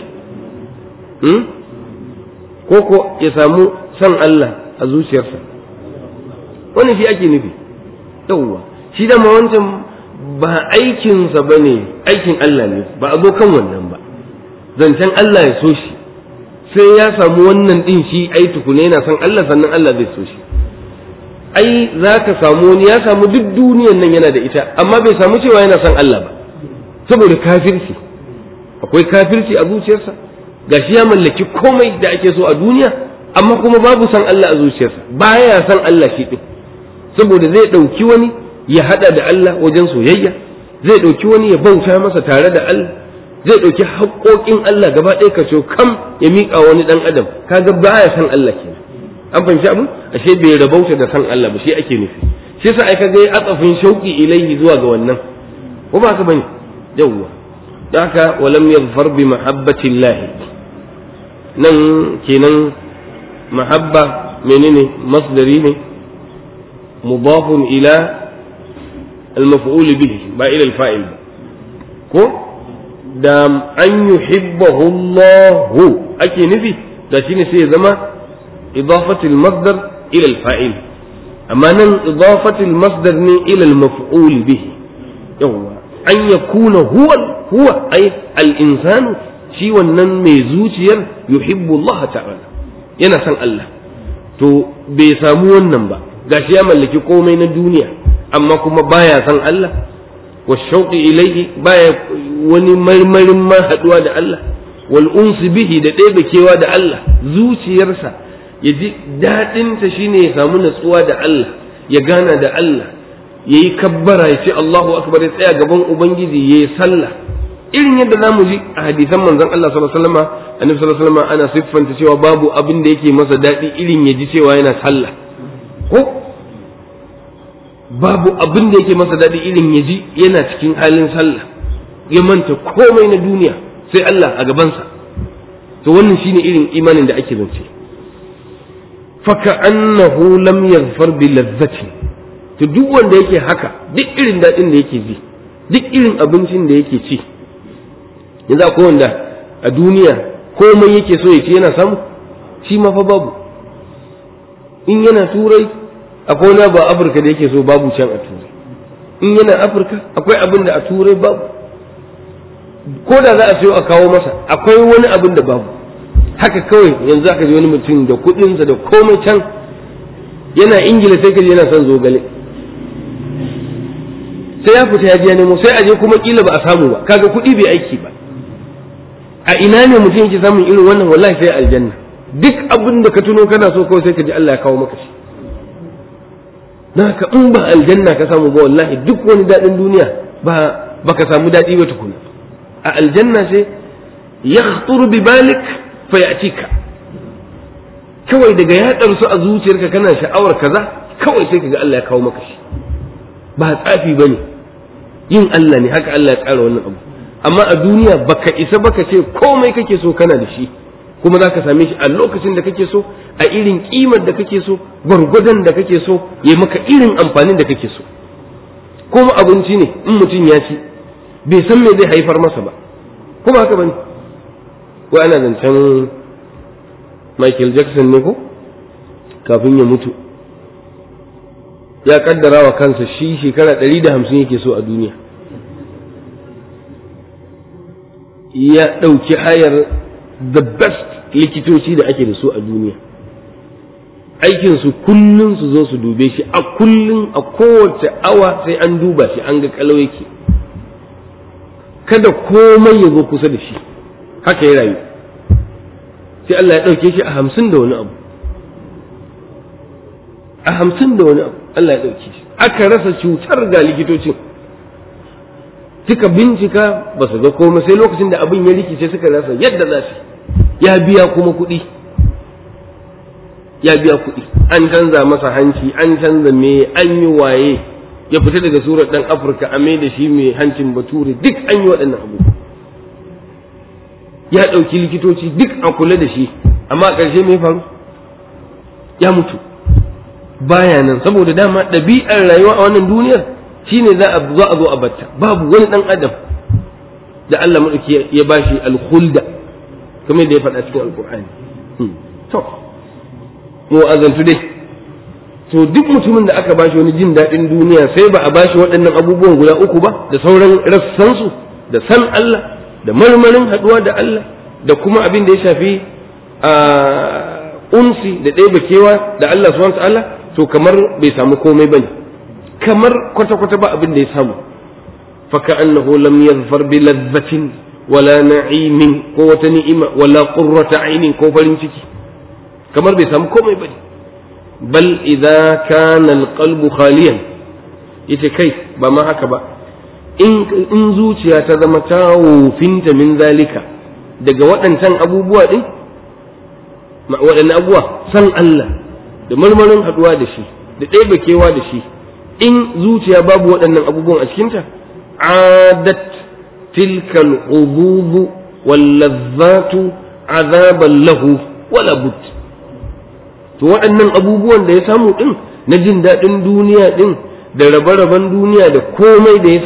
ko ko ya samu san Allah a zuciyarsa wani shi ake nufi yauwa shi da wancan ba aikinsa ba ne aikin Allah ne ba a zo kan wannan ba zancen Allah ya so shi sai ya samu wannan din shi ai tukune yana son Allah sannan Allah zai so shi ai za ka samu wani ya samu duk duniyan nan yana da ita amma bai samu cewa yana son Allah ba saboda kafirci akwai kafirci a zuciyarsa gashi ya mallaki komai da ake so a duniya amma kuma babu son Allah a zuciyarsa baya son Allah shi din saboda zai ɗauki wani ya haɗa da Allah wajen soyayya zai ɗauki wani ya bauta masa tare da Allah zai ɗauki haƙoƙin Allah gaba ɗaya ka kam ya miƙa wani ɗan adam kaga baya san Allah kenan an fahimci abu ashe bai rabauta da san Allah ba shi ake nufi shi yasa ai kaga ya atsafin shauki ilaihi zuwa ga wannan ko ba ka bane yawwa da haka walam yadhfar bi mahabbatillah nan kenan mahabba menene masdari ne مضاف إلى المفعول به با إلى الفاعل ko da an yuhibbahu Allahu ake nufi da shine sai ya zama idafatul masdar ila al-fa'il amma nan idafatul masdar ne ila al-maf'ul bihi yawa an yakuna huwa huwa ay al-insanu shi wannan mai zuciyar yuhibbu Allah ta'ala yana son Allah to bai samu wannan ba gashi ya mallaki komai na duniya amma kuma baya son Allah wa shauqi ilayhi baya wani marmarin ma haduwa da Allah wal unsi bihi da ɗaya kewa da Allah zuciyarsa ya ji daɗinta shine ya samu natsuwa da Allah ya gana da Allah ya yi kabbara ya ce Allahu akbar ya tsaya gaban Ubangiji ya yi sallah irin yadda za mu ji a hadisan manzon Allah sallallahu alaihi wasallam annabi sallallahu alaihi wasallam ana siffanta cewa babu abin da yake masa daɗi irin ya ji cewa yana sallah ko babu abin da yake masa daɗi irin ya ji yana cikin halin sallah ya manta komai na duniya sai Allah a gabansa to wannan shine irin imanin da ake zance faka annahu lam yaghfar bi lazzati to duk wanda yake haka duk irin daɗin da yake ji duk irin abincin da yake ci yanzu akwai wanda a duniya komai yake so ya ci yana samu shi ma fa babu in yana turai akwai wani ba afirka da yake so babu can a turai in yana afirka akwai abin da a turai babu ko da za a sayo a kawo masa akwai wani abin da babu haka kawai yanzu aka ji wani mutum da kuɗinsa da komai can yana ingila sai ka je yana son zogale sai ya fita ya je nemo sai a je kuma kila ba a samu ba kaga kuɗi bai aiki ba a ina ne mutum yake samun irin wannan wallahi sai aljanna duk abin da ka tuno kana so kawai sai ka ji Allah ya kawo maka shi naka in ba aljanna ka samu ba wallahi duk wani daɗin duniya ba baka samu daɗi ba tukuna a aljanna sai yakhtur bi balik fa yatika kawai daga ya su a zuciyarka kana sha'awar kaza kawai sai kaga Allah ya kawo maka shi ba tsafi bane yin Allah ne haka Allah ya tsara wannan abu amma a duniya baka isa baka ce komai kake so kana da shi kuma za ka same shi a lokacin da kake so a irin kimar da kake so gwargwadon da kake so ya maka irin amfanin da kake so kuma abinci ne in mutum ya ci bai san me zai haifar masa ba kuma haka bane ko ana zancen Michael Jackson ne ko kafin ya mutu ya kaddara wa kansa shi shekara ɗari da hamsin yake so a duniya ya ɗauki hayar the best likitoci da ake da su a duniya aikinsu kullum su zo su dube shi a kullum a kowace awa sai an duba shi an ga kalau yake kada komai ya zo kusa da shi haka ya rayu sai Allah ya ɗauke shi a hamsin da wani abu a hamsin da wani abu Allah ya ɗauke shi aka rasa cutar ga likitocin suka bincika ba su ga komai sai lokacin da abin ya rikice suka rasa yadda za su ya biya kuma kuɗi ya biya kuɗi an canza masa hanci an canza me an yi waye ya fita daga surar ɗan afirka a mai da shi mai hancin bature duk an yi waɗannan abu ya ɗauki likitoci duk a kula da shi amma a ƙarshe mai faru ya mutu baya nan saboda dama ɗabi'ar rayuwa a wannan duniyar shine za a zo a zo a batta babu wani ɗan adam da Allah maɗauki ya bashi alkhulda kamar da ya faɗa cikin alkur'ani to mu azantu dai to duk mutumin da aka bashi wani jin daɗin duniya sai ba a bashi waɗannan abubuwan guda uku ba da sauran rassansu da san Allah da marmarin haɗuwa da Allah da kuma abin da ya shafi a unsi da ɗaya bakewa da Allah subhanahu ta'ala to kamar bai samu komai bane kamar kwata-kwata ba abin da ya samu faka annahu lam yadhfar bi ladhatin wala na'imin ko wata ni'ima wala qurrata ainin ko farin ciki kamar bai samu komai bane bal idza kana alqalbu khaliyan yace kai ba ma haka ba in in zuciya ta zama ta wofinta min zalika daga waɗancan abubuwa din waɗannan abubuwa san Allah da marmarin haɗuwa da shi da ɗaya kewa da shi in zuciya babu waɗannan abubuwan a cikinta adat tilka al'ububu wallazzatu azaban lahu wala but to waɗannan abubuwan da ya samu ɗin na jin daɗin duniya ɗin da rabe-raben duniya da komai da ya samu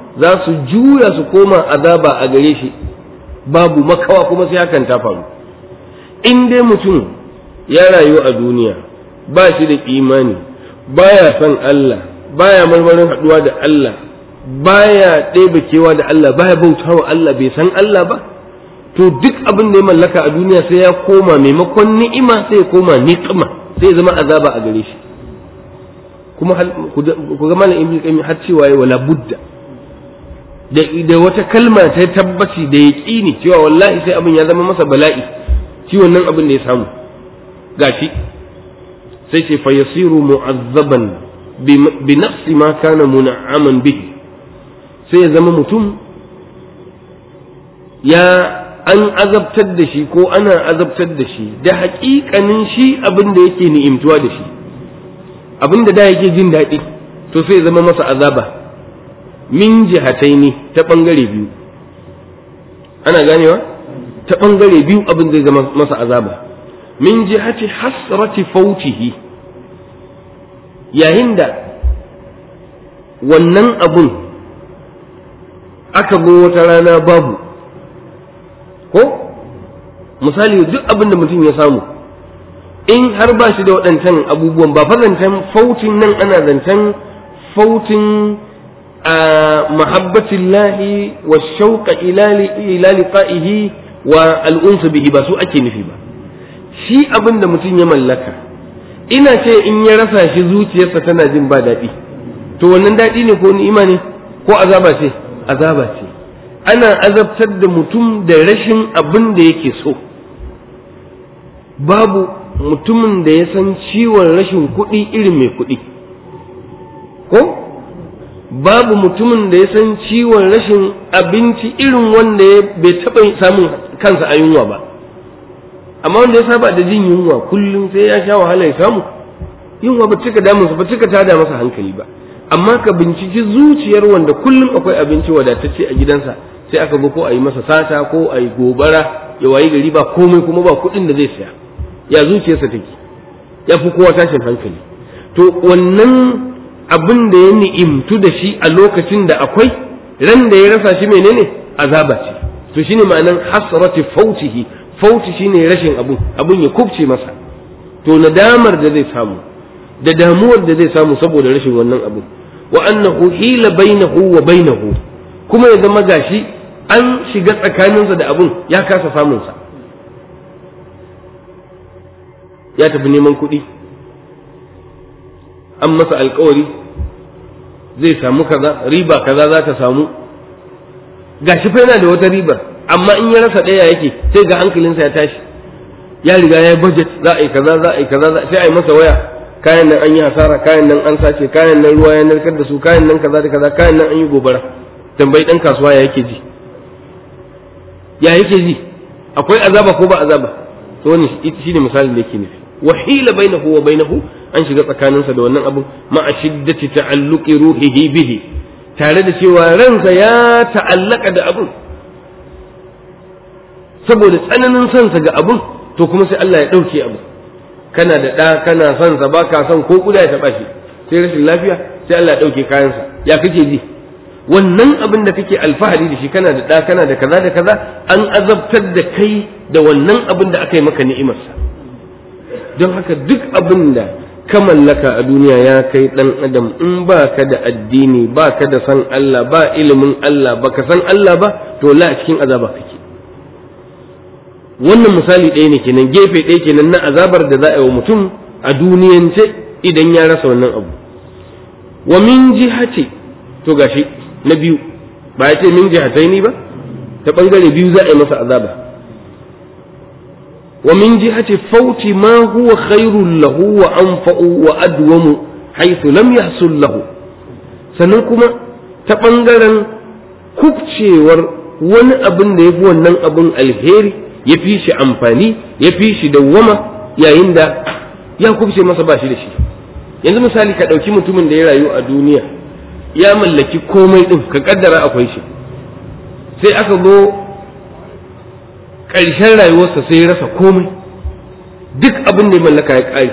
za su juya su koma azaba a gare shi babu makawa kuma sai hakan ta faru in dai mutum ya rayu a duniya ba shi da imani baya son Allah baya marmarin haɗuwa da Allah baya ɗebe kewa da Allah baya bautawa Allah bai san Allah ba to duk abin da ya mallaka a duniya sai ya koma maimakon ni'ima sai ya koma niqima sai ya zama azaba a gare shi kuma ku ga malam ibnu qayyim har cewa ya wala budda da da wata kalma ta tabbaci da yaqini cewa wallahi sai abin ya zama masa bala'i shi wannan abin da ya samu gashi sai ce fa yasiru mu'azzaban bi nafsi ma kana mun'aman bihi sai ya zama mutum ya an azabtar da shi ko ana azabtar da shi da haƙiƙanin shi abin da yake ni'imtuwa da shi abin da da yake jin daɗi to sai zama masa azaba min jihatai ne ta ɓangare biyu ana ganewa ta ɓangare biyu abin zai zama masa azaba min jihati hasrati fautihi yayin da wannan abun aka go wata rana babu ko misali duk abin da mutum ya samu in har ba shi da waɗancan abubuwan ba zancen fautin nan ana zancen fautin a mahabbatin lahi wa shauƙa ila liqa'ihi wa al'unsu bihi ba su ake nufi ba shi abin da mutum ya mallaka ina ce in ya rasa shi zuciyarsa tana jin ba daɗi to wannan daɗi ne ko ni'ima ne ko azaba ce azaba ce ana azabtar da mutum da rashin abin da yake so babu mutumin da ya san ciwon rashin kuɗi irin mai kuɗi ko babu mutumin da ya san ciwon rashin abinci irin wanda ya bai taɓa samun kansa a yunwa ba amma wanda ya saba da jin yunwa kullum sai ya sha wahala ya samu yunwa ba cika damunsa ba cika tada masa hankali ba amma ka binciki zuciyar wanda kullum akwai abinci wadatacce a gidansa sai aka zo ko a yi masa sata ko a yi gobara ya wayi gari ba komai kuma ba kuɗin da zai saya ya zuciyarsa take ya fi kowa tashin hankali to wannan abin da ya ni'imtu da shi a lokacin da akwai ran da ya rasa shi menene azaba ce to shine ma'anan hasrati fautihi fauti shine rashin abun abun ya kubce masa to nadamar da zai samu da damuwar da zai samu saboda rashin wannan abu wa annahu hila bainahu wa bainahu kuma ya zama gashi an shiga tsakaninsa da abun ya kasa samunsa ya tafi neman kuɗi an masa alkawari zai samu kaza riba kaza za ta samu gashi fa yana da wata ribar amma in ya rasa ɗaya yake sai ga hankalinsa ya tashi ya riga ya yi budget za a yi kaza za a yi kaza sai a yi masa waya kayan nan an yi hasara kayan nan an sace kayan nan ruwa ya narkar da su kayan nan kaza da kaza kayan nan an yi gobara tambayi dan kasuwa ya yake ji ya yake ji akwai azaba ko ba azaba to wannan shine misalin da yake nufi wa hila bainahu wa bainahu an shiga tsakaninsa da wannan abu ma shiddati ta'alluqi ruhihi bihi tare da cewa ransa ya ta'allaka da abun saboda tsananin sansa ga abun to kuma sai Allah ya ɗauke abu kana da ɗa kana son sa ba ka son ko kuda ya taɓa shi sai rashin lafiya sai Allah ya ɗauke kayansa ya kake ji wannan abin da kake alfahari da shi kana da ɗa kana da kaza da kaza an azabtar da kai da wannan abin da aka yi maka ni'imarsa don haka duk abin da ka mallaka a duniya ya kai ɗan adam in ba ka da addini ba ka da san Allah ba ilimin Allah ba ka san Allah ba to la a cikin azaba kake wannan misali ɗaya ne kenan gefe ɗaya kenan na azabar da za a yi wa mutum a duniyance idan ya rasa wannan abu wa min jihati to gashi na biyu ba ya ce min jihatai ni ba ta ɓangare biyu za a yi masa azaba wa min jihati fauti ma huwa khairul lahu wa anfa'u wa adwamu haythu lam yahsul lahu sannan kuma ta ɓangaren kubcewar wani abin da ya fi wannan abin alheri ya fi shi amfani ya fi shi dawwama yayin da ya kubce masa ba shi da shi yanzu misali ka ɗauki mutumin da ya rayu a duniya ya mallaki komai ɗin ka ƙaddara akwai shi sai aka zo ƙarshen rayuwarsa sai ya rasa komai duk abin da ya mallaka ya ƙare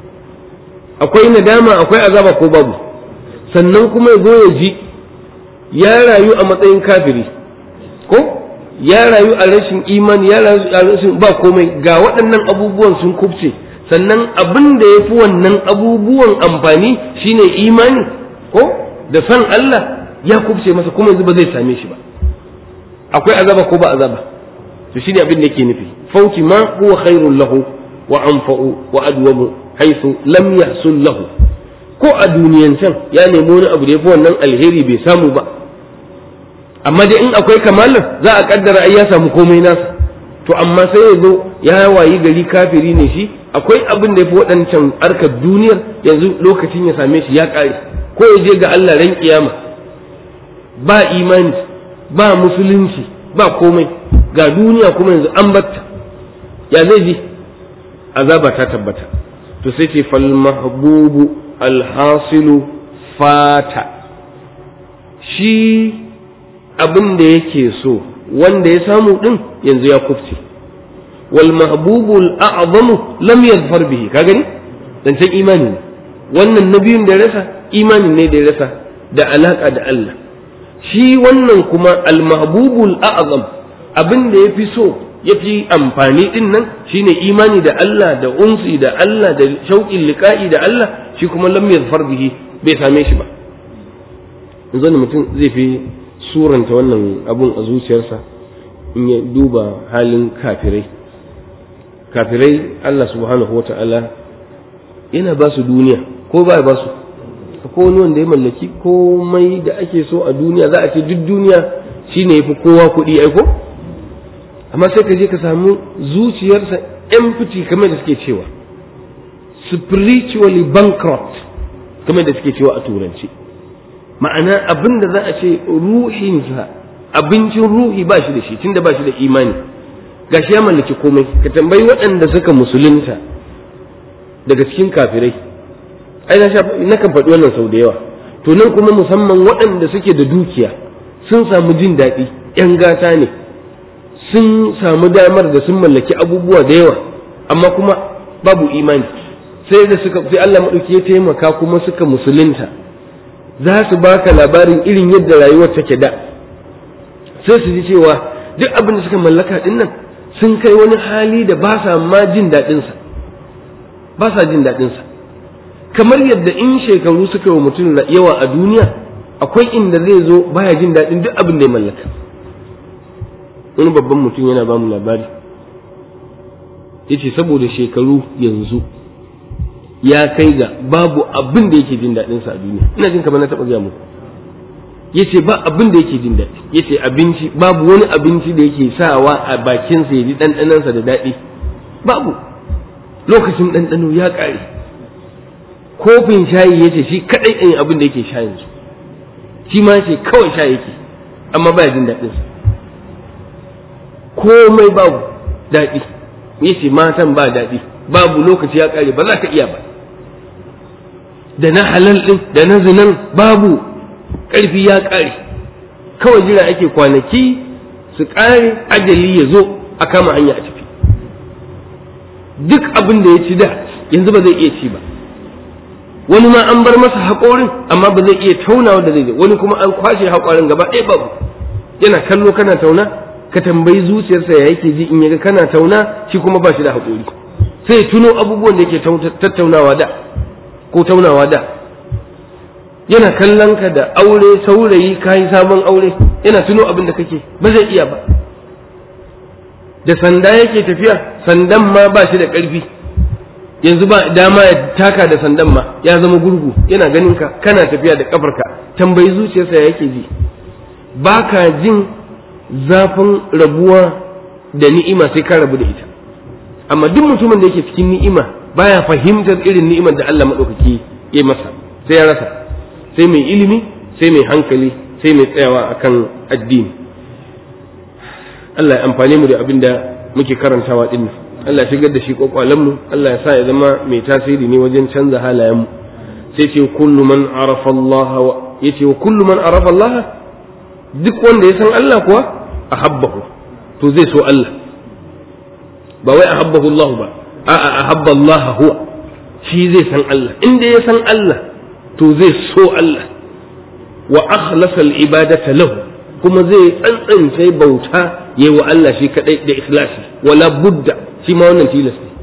akwai nadama akwai azaba ko babu sannan kuma ya zo ya ji ya rayu a matsayin kafiri ko ya rayu a rashin imani ya rayu a rashin ba komai ga waɗannan abubuwan sun kubce sannan abin da ya fi wannan abubuwan amfani shine imani ko da san Allah ya kubce masa kuma yanzu ba zai same shi ba akwai azaba ko ba azaba to shine abin da yake nufi fauti ma huwa khairul lahu wa anfa'u wa adwamu haythu lam yahsul lahu ko a duniyan can ya nemi wani abu da yafi wannan alheri bai samu ba amma dai in akwai kamalar za a kaddara ai ya samu komai nasa to amma sai ya zo ya wayi gari kafiri ne shi akwai abin da yafi waɗancan arkar duniyar yanzu lokacin ya same shi ya ƙare ko ya je ga Allah ran kiyama ba imani ba musulunci ba komai ga duniya kuma yanzu an batta ya zai ji azaba ta tabbata to sai ce fal mahbubu alhasilu fata shi abin da yake so wanda ya samu din yanzu ya kufce wal mahbubu al'azamu lam yadfar bihi ka gani zancen imani ne wannan na biyun da ya rasa imanin ne da ya rasa da alaka da Allah shi wannan kuma al-mahbubul a'zam abin da yafi so yafi amfani din nan shine imani da Allah da unsi da Allah da shauƙin liqa'i da Allah shi kuma lam yazfar bihi bai same shi ba yanzu ne mutum zai fi suranta wannan abun a zuciyarsa in ya duba halin kafirai kafirai Allah subhanahu wata'ala yana ba su duniya ko ba ba su ko wani wanda ya mallaki komai da ake so a duniya za a ce duk duniya shine yafi kowa kuɗi aiko amma sai ka je ka samu zuciyarsa empty kamar da suke cewa spiritually bankrupt kamar da suke cewa a turanci ma'ana abin da za a ce ruhinsa abincin ruhi ba shi da shi tunda ba shi da imani gashi ya mallaki komai ka tambayi waɗanda suka musulunta daga cikin kafirai ai na na kan faɗi wannan sau da yawa to nan kuma musamman waɗanda suke da dukiya sun samu jin daɗi ‘yan gata ne sun samu damar da sun mallaki abubuwa da yawa amma kuma babu imani sai da suka sai Allah maɗauki ya taimaka kuma suka musulunta za su baka labarin irin yadda rayuwar take da sai su ji cewa duk abin da suka mallaka ɗin nan sun kai wani hali da ba sa ma jin daɗinsa ba sa jin daɗinsa kamar yadda in shekaru suka yi wa mutum yawa a duniya akwai inda zai zo baya jin daɗin duk abin da ya mallaka wani babban mutum yana ba mu labari ya ce saboda shekaru yanzu ya kai ga babu abin da yake jin daɗinsa a duniya ina jin kamar na taɓa gaya muku ya ce ba abin da yake jin daɗi ya ce abinci babu wani abinci da yake sawa a bakinsa ya ji ɗanɗanansa da daɗi babu lokacin ɗanɗano ya ƙare kofin shayi ya ce shi kaɗai ɗin abin da yake sha yanzu shi ma ce kawai sha yake amma baya jin daɗinsa komai babu daɗi ya ce matan ba daɗi babu lokaci ya ƙare ba za ka iya ba da na halal ɗin da na zinan babu ƙarfi ya ƙare kawai jira ake kwanaki su ƙare ajali ya zo a kama hanya a tafi duk abin da ya ci da yanzu ba zai iya ci ba wani ma an bar masa haƙorin amma ba zai iya taunawa da zai wani kuma an kwashe haƙorin gaba ɗaya babu yana kallo kana tauna ka tambayi zuciyarsa ya yake ji in yaga kana tauna shi kuma ba shi da haƙori sai ya tuno abubuwan da yake tattaunawa da ko taunawa da yana kallon ka da aure saurayi kayi sabon aure yana tuno abin da kake ba zai iya ba da sanda yake tafiya sandan ma ba shi da ƙarfi yanzu ba dama ya taka da sandan ma ya zama gurgu yana ganin ka kana tafiya da kafarka tambayi zuciyarsa ya yake ji ba ka jin zafin rabuwa da ni'ima sai ka rabu da ita amma duk mutumin da yake cikin ni'ima baya fahimtar irin ni'imar da Allah maɗaukaki ya masa sai ya rasa sai mai ilimi sai mai hankali sai mai tsayawa akan addini Allah ya amfane mu da abin da muke karantawa din Allah shigar da shi mu Allah ya sa ya zama mai tasiri ne wajen canza halayenmu sai ce kullu man arafa Allah yace wa kullu man arafa Allah duk wanda ya san Allah kuwa ahabbahu to zai so Allah ba wai ahabbahu Allah ba a'a ahabba Allah huwa shi zai san Allah inda ya san Allah to zai so Allah wa akhlasa al-ibadata lahu kuma zai tsantsance bauta yayi wa Allah shi kadai da ikhlasi wala budda shi ma wannan tilas ne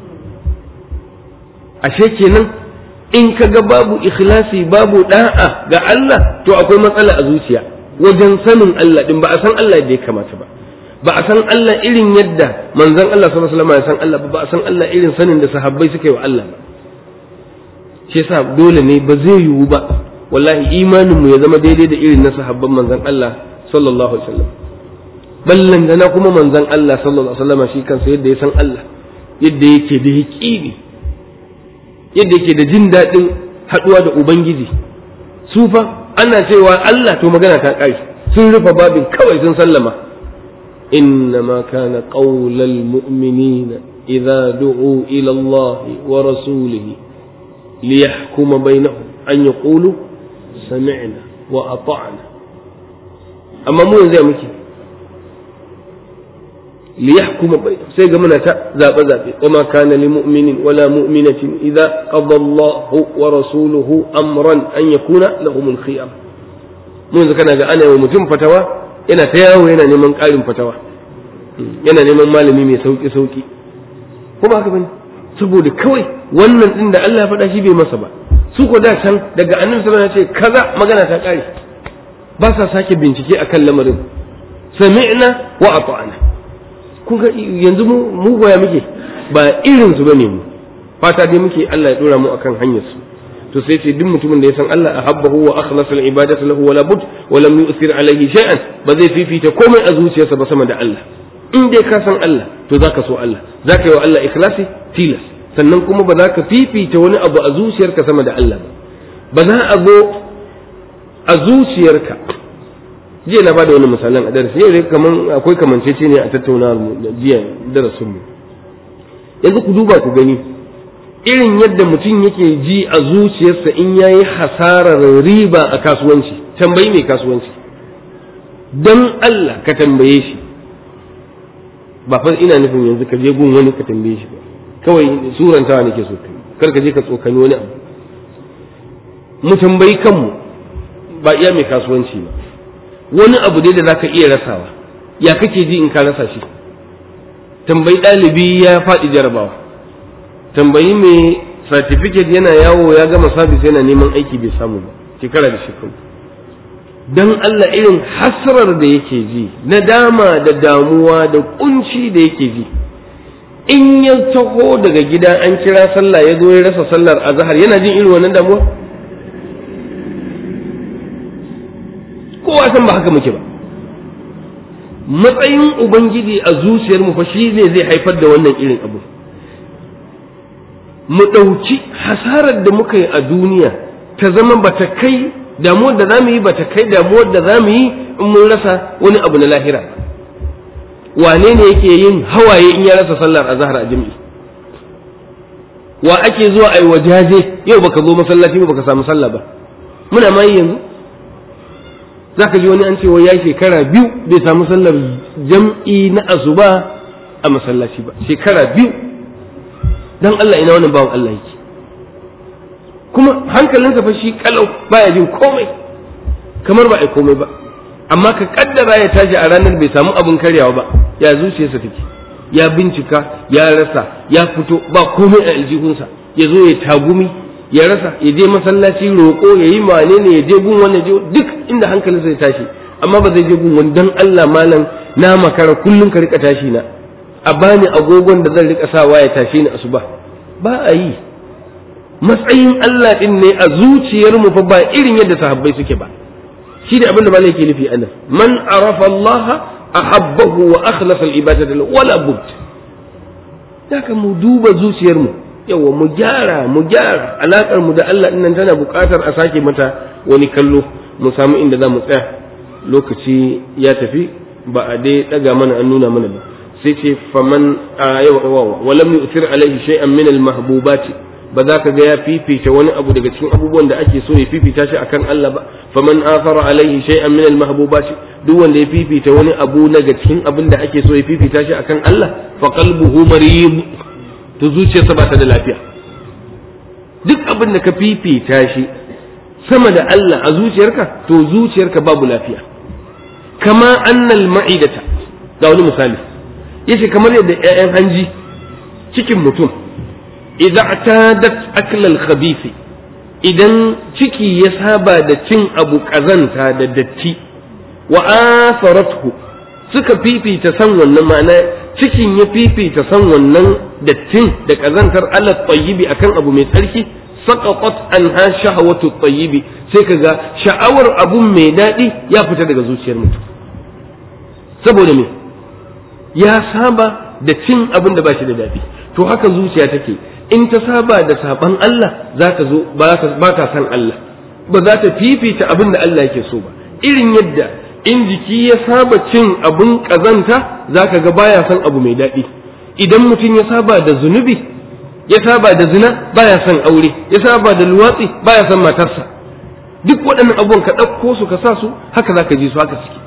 ashe kenan in ka ga babu ikhlasi babu da'a ga Allah to akwai matsala a zuciya wajen sanin Allah din ba a san Allah da ya kamata ba ba a san Allah irin yadda manzon Allah sallallahu alaihi wasallam ya san Allah ba ba a san Allah irin sanin da sahabbai suka yi wa Allah ba shi yasa dole ne ba zai yiwu ba wallahi imanin mu ya zama daidai da irin na sahabban manzon Allah sallallahu alaihi wasallam ballan da na kuma manzon Allah sallallahu alaihi wasallam shi kansa yadda ya san Allah yadda yake da yaqini yadda yake da jin daɗin haɗuwa da ubangiji su fa ana cewa Allah to magana ta ƙari sun rufe babin kawai sun sallama إنما كان قول المؤمنين إذا دعوا إلى الله ورسوله ليحكم بينهم أن يقولوا سمعنا وأطعنا أما مو زي مكي ليحكم بينهم سيجا منا ذاب ذاب وما كان لمؤمن ولا مؤمنة إذا قضى الله ورسوله أمرا أن يكون لهم الخيار mun kana ga ana wa mutum fatawa yana ta yawo yana neman ƙarin fatawa yana neman malami mai sauki sauki kuma haka bane saboda kawai wannan din da Allah ya faɗa shi bai masa ba su ko da can daga annabi sallallahu alaihi wasallam ya ce kaza magana ta ƙare ba sa sake bincike akan lamarin sami'na wa ata'na kun ga yanzu mu mu goya muke ba irin su bane mu fata dai muke Allah ya dora mu akan hanyar su to sai ce duk mutumin da ya san Allah ahabbahu wa akhlasa al-ibadatu lahu wala bud wa lam yu'thir alayhi shay'an ba zai fifita komai a zuciyarsa ba sama da Allah in dai ka san Allah to zaka so Allah zaka yi wa Allah ikhlasi tilas sannan kuma ba za ka fifita wani abu a zuciyarka sama da Allah ba ba za a zo a zuciyarka jiya na bada wani misalan a darasi yau kaman akwai kamancece ne a tattaunawar mu jiya darasin mu yanzu ku duba ku gani irin yadda mutum yake ji a zuciyarsa in ya yi hasarar riba a kasuwanci tambayi mai kasuwanci don Allah ka tambaye shi ba fa ina nufin yanzu ka je gun wani ka tambaye shi ba kawai surantawa nake so kai kar ka je ka tsokani wani abu mu tambayi kanmu ba iya mai kasuwanci ba wani abu dai da zaka iya rasawa ya kake ji in ka rasa shi tambayi ɗalibi ya faɗi jarabawa tambayi mai certificate yana yawo ya gama sabis yana neman aiki bai samu ba shekara da shekaru don Allah irin hasrar da yake ji nadama da damuwa da kunci da yake ji in ya taho daga gida an kira sallah ya zo ya rasa sallar azhar yana jin irin wannan damuwa kowa san ba haka muke ba matsayin ubangiji a zuciyar mu fa shi ne zai haifar da wannan irin abu mu ɗauki hasarar da muka yi a duniya ta zama bata kai damuwar da za mu yi bata kai damuwar da za mu yi in mun rasa wani abu na lahira wane ne yake yin hawaye in ya rasa sallar azhar a jami'i wa ake zuwa ai wajaje yau baka zo masallaci ba baka samu sallah ba muna ma yanzu zaka ji wani an ce wai ya shekara biyu bai samu sallar jam'i na asuba a masallaci ba shekara biyu dan Allah ina wannan bawan Allah yake kuma hankalinsa fa shi kalau baya jin komai kamar ba ai komai ba amma ka kaddara ya tashi a ranar bai samu abin karyawa ba ya zuciyarsa take ya bincika ya rasa ya fito ba komai a aljihunsa ya zo ya tagumi ya rasa ya je masallaci roƙo ya yi wane ne ya je gun wani je duk inda hankalinsa ya tashi amma ba zai je gun wani dan Allah malam na makara kullum ka rika tashi na a bani agogon da zan rika sawa ya tashe ni asuba ba a yi matsayin Allah din ne a zuciyar mu fa ba irin yadda sahabbai suke ba shi da abin da malai ke nufi anan man arafa Allah ahabbahu wa akhlasa al-ibadata lahu wala bud haka mu duba zuciyar mu yawa mu gyara mu gyara alakar mu da Allah din nan tana buƙatar a sake mata wani kallo mu samu inda za mu tsaya lokaci ya tafi ba a dai daga mana an nuna mana ba sai ce faman yawa walam yu'thir alaihi shay'an min al-mahbubati ba za ka ga ya fifita wani abu daga cikin abubuwan da ake so ya fifita shi akan Allah ba faman athara alaihi shay'an min al-mahbubati duk wanda ya fifita wani abu daga cikin abin da ake so ya fifita shi akan Allah fa qalbuhu marid to zuciyarsa ba ta da lafiya duk abin da ka fifita shi sama da Allah a zuciyarka to zuciyarka babu lafiya kama annal ma'idata ga wani misali yace kamar yadda ƴaƴan hanji cikin mutum idan tadat aklal khabisi idan ciki ya saba da cin abu kazanta da datti wa asarathu suka fifita san wannan ma'ana cikin ya fifita san wannan dattin da kazantar ala tayyibi akan abu mai tsarki saqatat anha shahawatu tayyibi sai kaga sha'awar abun mai daɗi ya fita daga zuciyar mutum saboda me ya saba da cin abin da ba shi da daɗi to haka zuciya take in ta saba da saban Allah za ta zo ba ta san Allah ba za ta fifita abin da Allah yake so ba irin yadda in jiki ya saba cin abin kazanta za ka ga baya san abu mai daɗi idan mutum ya saba da zunubi ya saba da zina baya son aure ya saba da luwatsi baya son matarsa duk waɗannan abubuwan ka ɗauko su ka sa su haka za ka ji su haka suke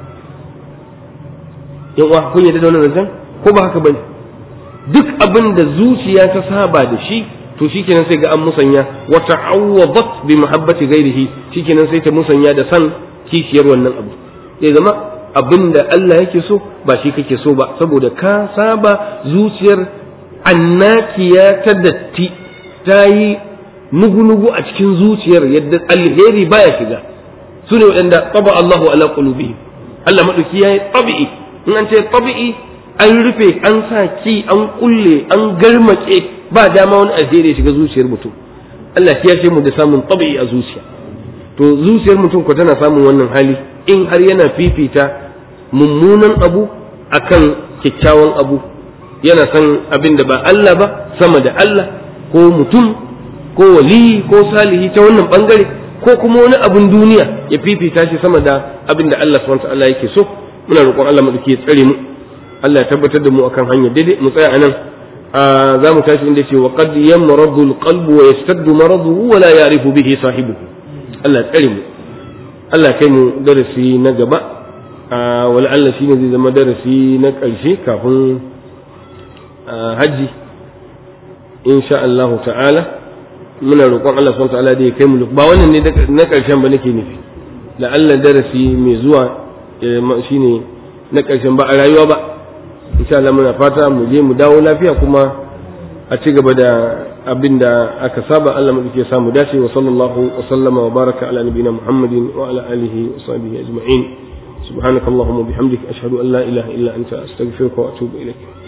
yan uwa kun yadda da wannan zancen ko ba haka bane duk abin da zuciya ta saba da shi to shikenan sai ga an musanya wa ta'awwadat bi mahabbati ghairihi shikenan sai ta musanya da san kishiyar wannan abu ya zama abin da Allah yake so ba shi kake so ba saboda ka saba zuciyar annakiya ta datti ta yi nugu-nugu a cikin zuciyar yadda alheri baya shiga su ne waɗanda taba Allahu ala qulubihim Allah maɗauki ya yi tabi'i in an ce tabi'i an rufe an sa ki an kulle an garmace ba dama wani alheri ya shiga zuciyar mutum Allah ya ce mu da samun tabi'i a zuciya to zuciyar mutum ko tana samun wannan hali in har yana fifita mummunan abu akan kyakkyawan abu yana san abin da ba Allah ba sama da Allah ko mutum ko wali ko salihi ta wannan bangare ko kuma wani abin duniya ya fifita shi sama da abin da Allah subhanahu wa ta'ala yake so muna roƙon Allah mu ya tsare mu Allah ya tabbatar da mu akan hanya daidai mu tsaya anan za mu tashi inda ce wa qad yamradu alqalbu wa yastaddu maraduhu wa la ya'rifu bihi sahibuhu Allah ya tsare mu Allah kai mu darasi na gaba wala Allah shine zai zama darasi na ƙarshe kafin hajji insha Allah ta'ala muna roƙon Allah subhanahu ta'ala da ya kai mu ba wannan ne na ƙarshen ba nake nufi la'alla darasi mai zuwa shine na ƙarshen ba a rayuwa ba insha Allah muna fata mu je mu dawo lafiya kuma a ci gaba da abin da aka saba Allah mu ya samu dace wa sallallahu wa sallama wa baraka ala nabiyina Muhammadin wa ala alihi wa sahbihi ajma'in سبحانك اللهم وبحمدك أشهد أن لا إله إلا أنت أستغفرك وأتوب إليك